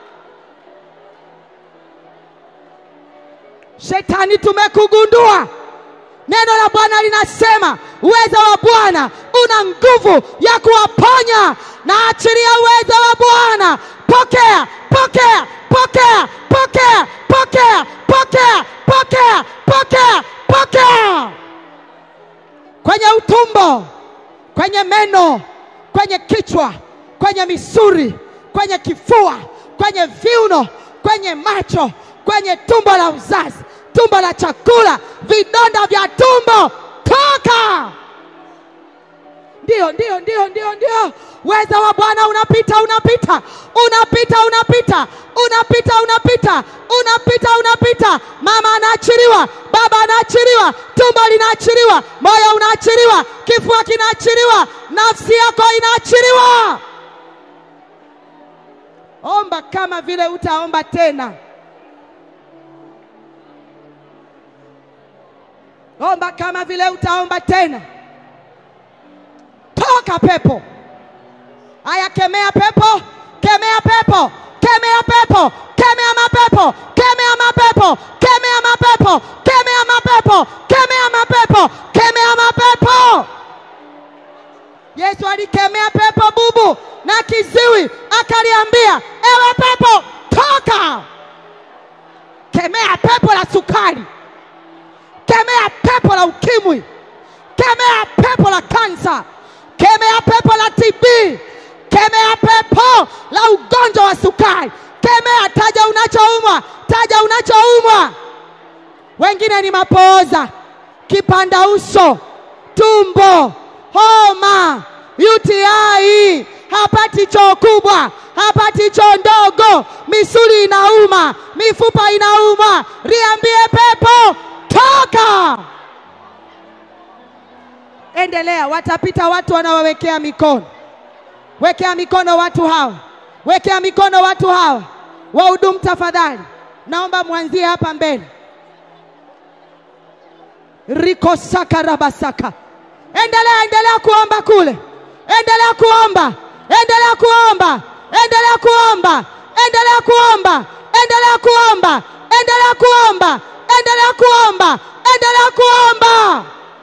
[SPEAKER 1] Shetani, tumekugundua. Neno la Bwana linasema uwezo wa Bwana una nguvu ya kuwaponya. Na achilia uwezo wa Bwana. Pokea, pokea, pokea, pokea, pokea, pokea, pokea, pokea, pokea kwenye utumbo, kwenye meno, kwenye kichwa kwenye misuri, kwenye kifua, kwenye viuno, kwenye macho, kwenye tumbo la uzazi, tumbo la chakula, vidonda vya tumbo, toka! Ndio, ndio, ndio, ndio, ndio. Uweza wa Bwana unapita, unapita, unapita, unapita, unapita, unapita, unapita, unapita. Mama anaachiliwa, baba anaachiliwa, tumbo linaachiliwa, moyo unaachiliwa, kifua kinaachiliwa, nafsi yako inaachiliwa. Omba kama vile utaomba tena. Omba kama vile utaomba tena. Toka pepo. Aya, kemea pepo, kemea pepo, kemea pepo, kemea mapepo, kemea mapepo, kemea mapepo, kemea mapepo, kemea mapepo, kemea mapepo. Yesu alikemea pepo bubu na kiziwi, akaliambia ewe pepo toka. Kemea pepo la sukari, kemea pepo la ukimwi, kemea pepo la kansa, kemea pepo la TB, kemea pepo la ugonjwa wa sukari, kemea. Taja unachoumwa, taja unachoumwa. Wengine ni mapooza, kipanda uso, tumbo, homa, UTI, hapati choo kubwa, hapati choo ndogo, misuli inauma, mifupa inauma. Liambie pepo toka. Endelea, watapita watu wanaowekea mikono. Wekea mikono watu hawa, wekea mikono watu hawa. Wahudumu tafadhali, naomba mwanzie hapa mbele. riko saka rabasaka. Endelea, endelea kuomba kule, endelea kuomba, endelea kuomba, endelea kuomba, endelea kuomba, endelea kuomba, endelea kuomba, endelea kuomba, endelea kuomba.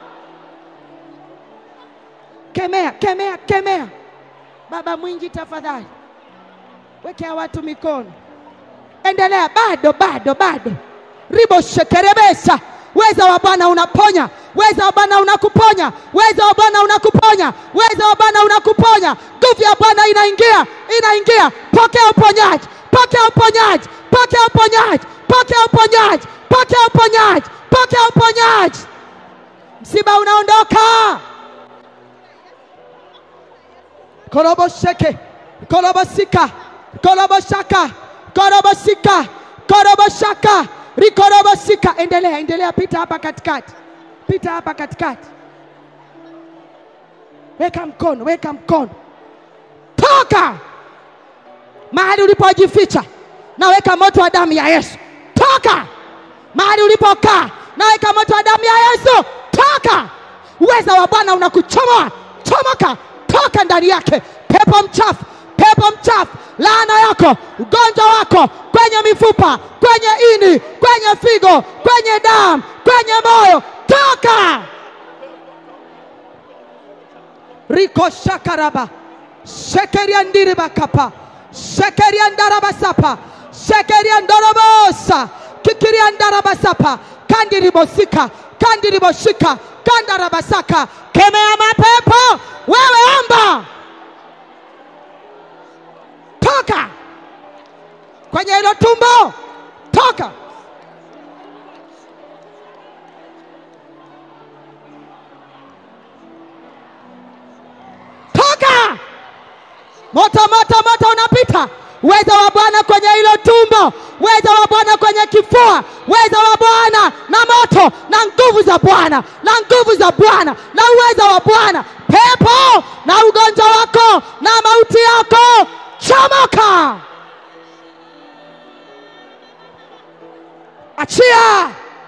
[SPEAKER 1] Kemea, kemea, kemea. Baba mwingi, tafadhali wekea watu mikono. Endelea, bado, bado, bado. ribo shekerebesa. Weza wa Bwana unaponya, weza wa Bwana unakuponya, weza wa Bwana unakuponya, weza wa Bwana unakuponya. Nguvu ya Bwana inaingia, inaingia. Pokea uponyaji, pokea uponyaji, pokea uponyaji, pokea uponyaji, pokea uponyaji, pokea uponyaji. Msiba unaondoka. korobosheke korobosika koroboshaka korobosika koroboshaka rikorobosika. Endelea, endelea, pita hapa katikati, pita hapa katikati, weka mkono, weka mkono, toka mahali ulipojificha, naweka moto wa damu ya Yesu. Toka mahali ulipokaa, naweka moto wa damu ya Yesu. Toka, uweza wa Bwana unakuchomoa. Chomoka, toka ndani yake, pepo mchafu, pepo mchafu, laana yako, ugonjwa wako kwenye mifupa, kwenye ini, kwenye figo, kwenye damu, kwenye moyo, toka. riko shakaraba shekeria ndiribakapa shekeria ndarabasapa shekeria ndorobosa kikiria ndarabasapa kandiribosika kandiriboshika kandarabasaka kemea mapepo wewe omba toka kwenye hilo tumbo toka toka moto moto moto unapita uweza wa bwana kwenye hilo tumbo uweza wa bwana kwenye kifua uweza wa bwana na moto na nguvu za bwana na nguvu za bwana na uweza wa bwana pepo na ugonjwa wako na mauti yako chomoka achia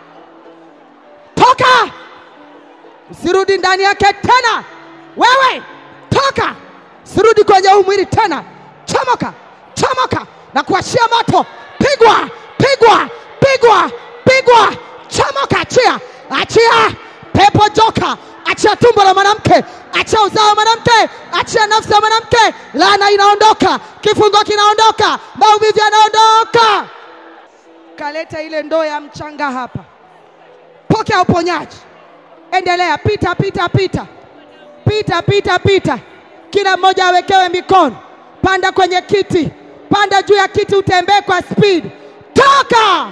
[SPEAKER 1] toka usirudi ndani yake tena wewe toka sirudi kwenye huu mwili tena chomoka chomoka na kuachia moto pigwa pigwa pigwa pigwa chomoka achia achia pepo joka achia tumbo la mwanamke achia uzao wa mwanamke achia nafsi ya mwanamke laana inaondoka kifungo kinaondoka maumivu yanaondoka kaleta ile ndoo ya mchanga hapa pokea uponyaji endelea pita pita pita pita pita pita kila mmoja awekewe mikono panda kwenye kiti panda juu ya kiti utembee kwa speed toka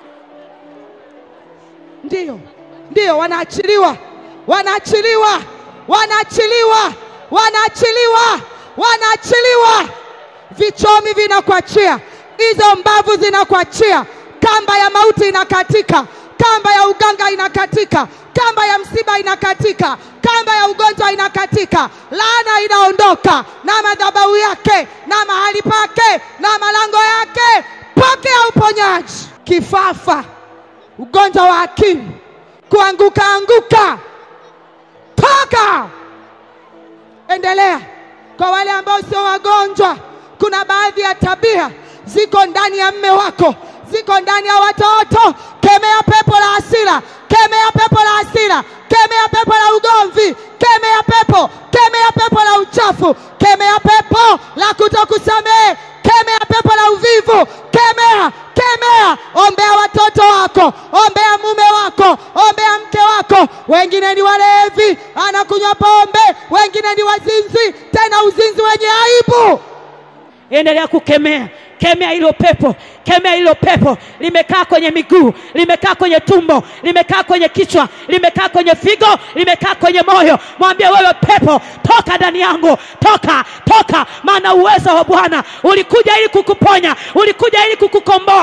[SPEAKER 1] ndiyo ndiyo wanaachiliwa wanaachiliwa wanaachiliwa wanaachiliwa wanaachiliwa vichomi vinakuachia hizo mbavu zinakuachia kamba ya mauti inakatika kamba ya uganga inakatika kamba ya msiba inakatika kamba ya ugonjwa inakatika laana inaondoka na madhabahu yake na mahali pake na malango yake pokea uponyaji kifafa ugonjwa wa akili kuanguka anguka toka endelea kwa wale ambao sio wagonjwa kuna baadhi ya tabia ziko ndani ya mme wako ziko ndani ya watoto kemea pepo la hasira kemea pepo la hasira kemea pepo la ugomvi kemea pepo kemea pepo la uchafu kemea pepo la kutokusamehe kemea pepo la uvivu kemea kemea ombea watoto wako ombea mume wako ombea mke wako wengine ni walevi anakunywa pombe wengine ni wazinzi tena uzinzi wenye aibu
[SPEAKER 3] endelea kukemea kemea hilo pepo kemea hilo pepo limekaa kwenye miguu limekaa kwenye tumbo limekaa kwenye kichwa limekaa kwenye figo limekaa kwenye moyo mwambie wewe pepo toka ndani yangu toka toka maana uwezo wa bwana ulikuja ili kukuponya ulikuja ili kukukomboa ulikuja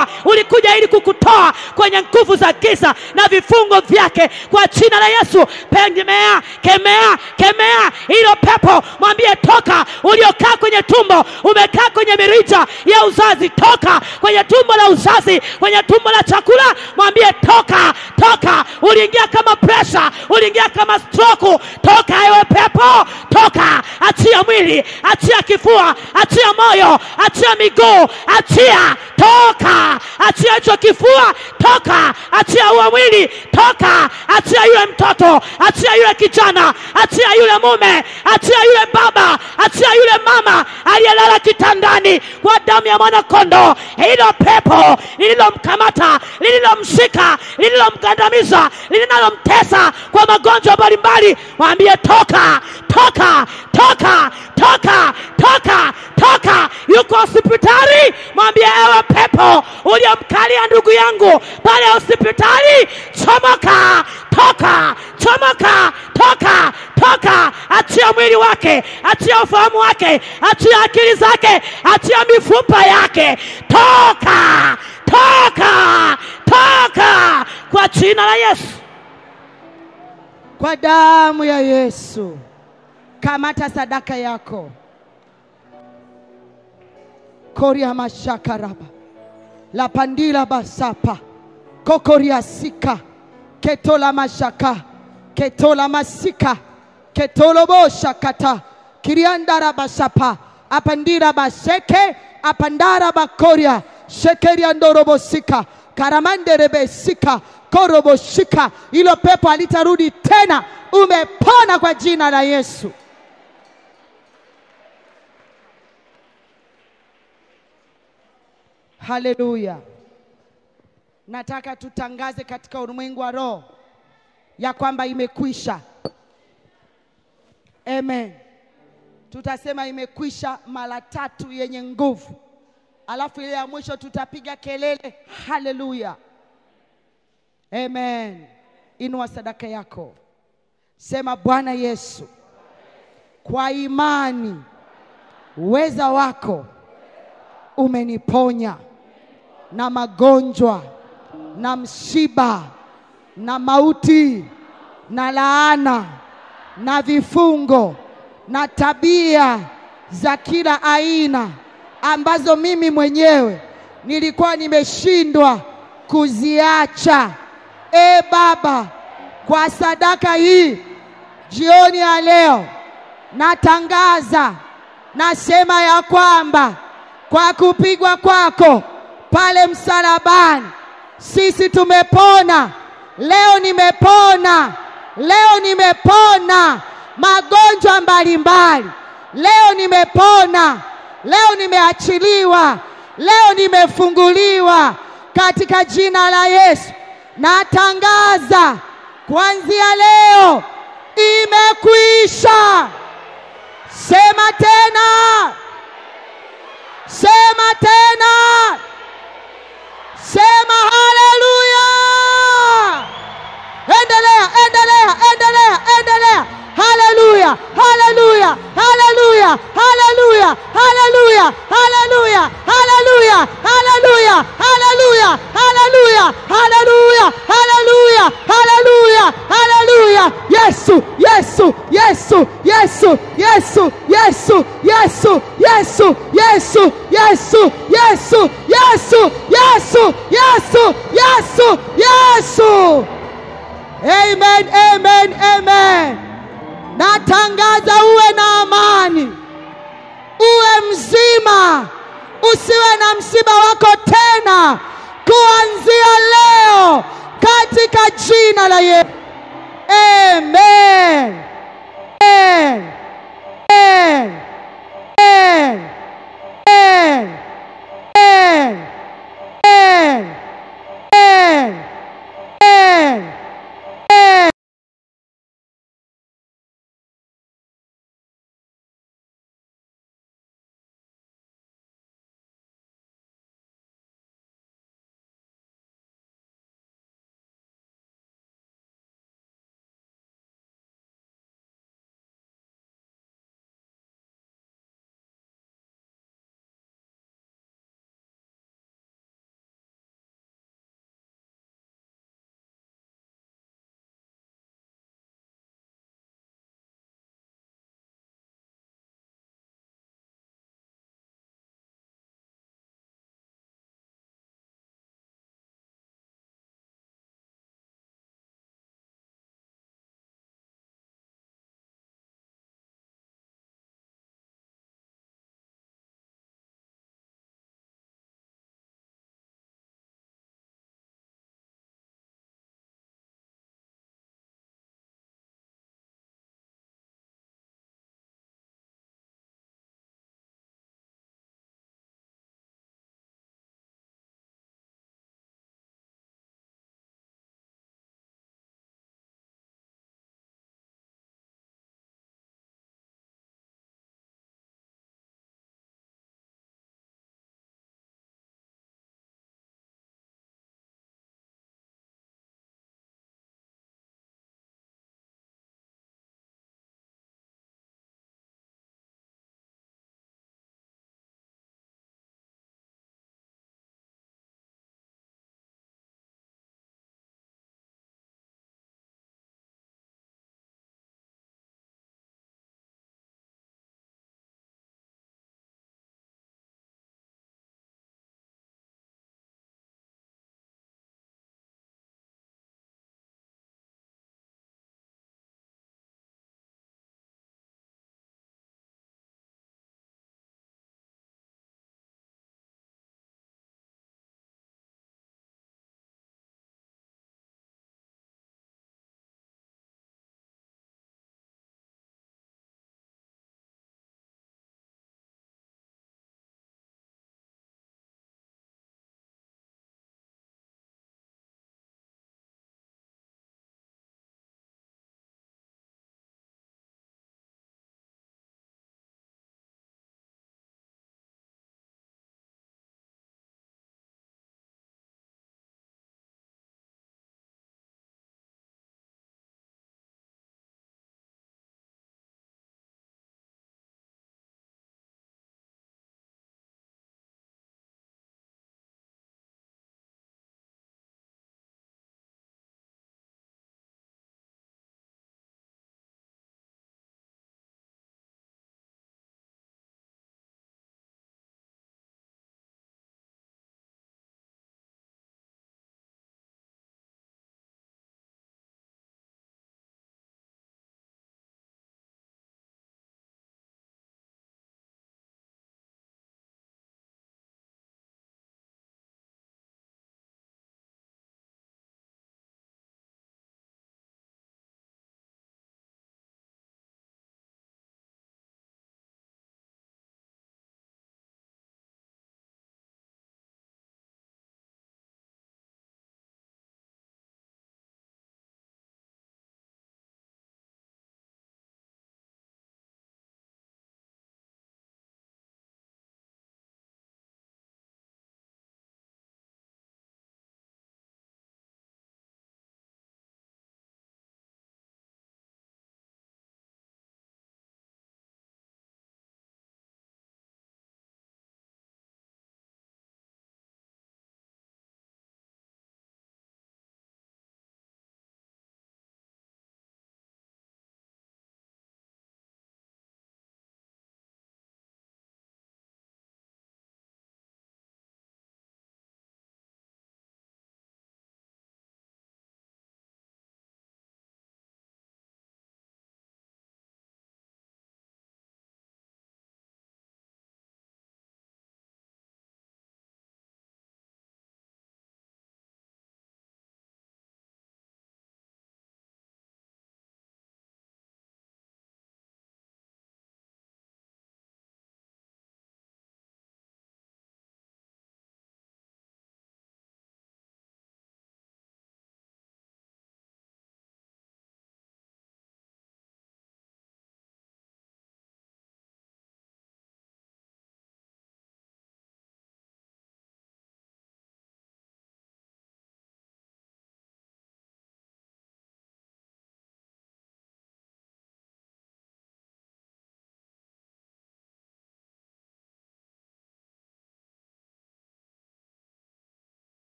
[SPEAKER 3] alikuja ili kukutoa kwenye nguvu za giza na vifungo vyake kwa jina la Yesu. Kemea, kemea, kemea hilo pepo, mwambie toka. Uliokaa kwenye tumbo, umekaa kwenye mirija ya uzazi, toka kwenye tumbo la uzazi, kwenye tumbo la chakula, mwambie toka, toka. Uliingia kama presha, uliingia kama stroke, toka ewe pepo, toka. Achia mwili, achia kifua, achia moyo, achia miguu, achia, toka. Achia hicho kifua, toka. Achia huo mwili, toka. Achia yule mtoto, achia yule kijana, achia yule mume, achia yule baba, achia yule mama aliyelala kitandani kwa damu ya mwanakondoo. Hilo pepo lililomkamata, lililomshika, lililomgandamiza, linalomtesa kwa magonjwa mbalimbali, mwambie toka, toka, toka, toka, toka, toka. Yuko hospitali, mwambie ewe pepo uliyomkalia ndugu yangu pale hospitali, chomoka, toka, chomoka, toka, toka. Achia mwili wake, achia ufahamu wake, achia akili zake, achia mifupa yake, toka, toka, toka kwa jina la Yesu.
[SPEAKER 1] Kwa damu ya Yesu, kamata sadaka yako. koria mashakaraba la pandila basapa kokoria sika ketola mashaka ketola masika ketolobo shakata kiriandara basapa apandira baseke apandara bakoria shekeria ndorobosika karamanderebesika koroboshika ilo pepo alitarudi tena umepona kwa jina la Yesu Haleluya. Nataka tutangaze katika ulimwengu wa roho ya kwamba imekwisha. Amen. Tutasema imekwisha mara tatu yenye nguvu, alafu ile ya mwisho tutapiga kelele haleluya. Amen. Inua sadaka yako, sema Bwana Yesu, kwa imani uweza wako umeniponya na magonjwa na msiba na mauti na laana na vifungo na tabia za kila aina ambazo mimi mwenyewe nilikuwa nimeshindwa kuziacha. E Baba, kwa sadaka hii jioni ya leo natangaza, nasema ya kwamba kwa kupigwa kwako pale msalabani sisi tumepona. Leo nimepona, leo nimepona magonjwa mbalimbali. Leo nimepona, leo nimeachiliwa, leo nimefunguliwa katika jina la Yesu. Natangaza kuanzia leo imekwisha. Sema tena, sema tena, sema haleluya. Endelea, endelea, endelea, endelea. Haleluya, haleluya, haleluya, haleluya, haleluya, haleluya, haleluya, haleluya, haleluya, haleluya, haleluya, haleluya, haleluya, haleluya. Yesu, Yesu, Yesu, Yesu, Yesu, Yesu, Yesu, Yesu, Yesu, Yesu, Yesu, Yesu, Yesu, Yesu, Yesu, Yesu. Amen, amen, amen. Natangaza uwe na amani, uwe mzima, usiwe na msiba wako tena kuanzia leo katika jina la Yesu. Amen. Amen. Amen. Amen. Amen.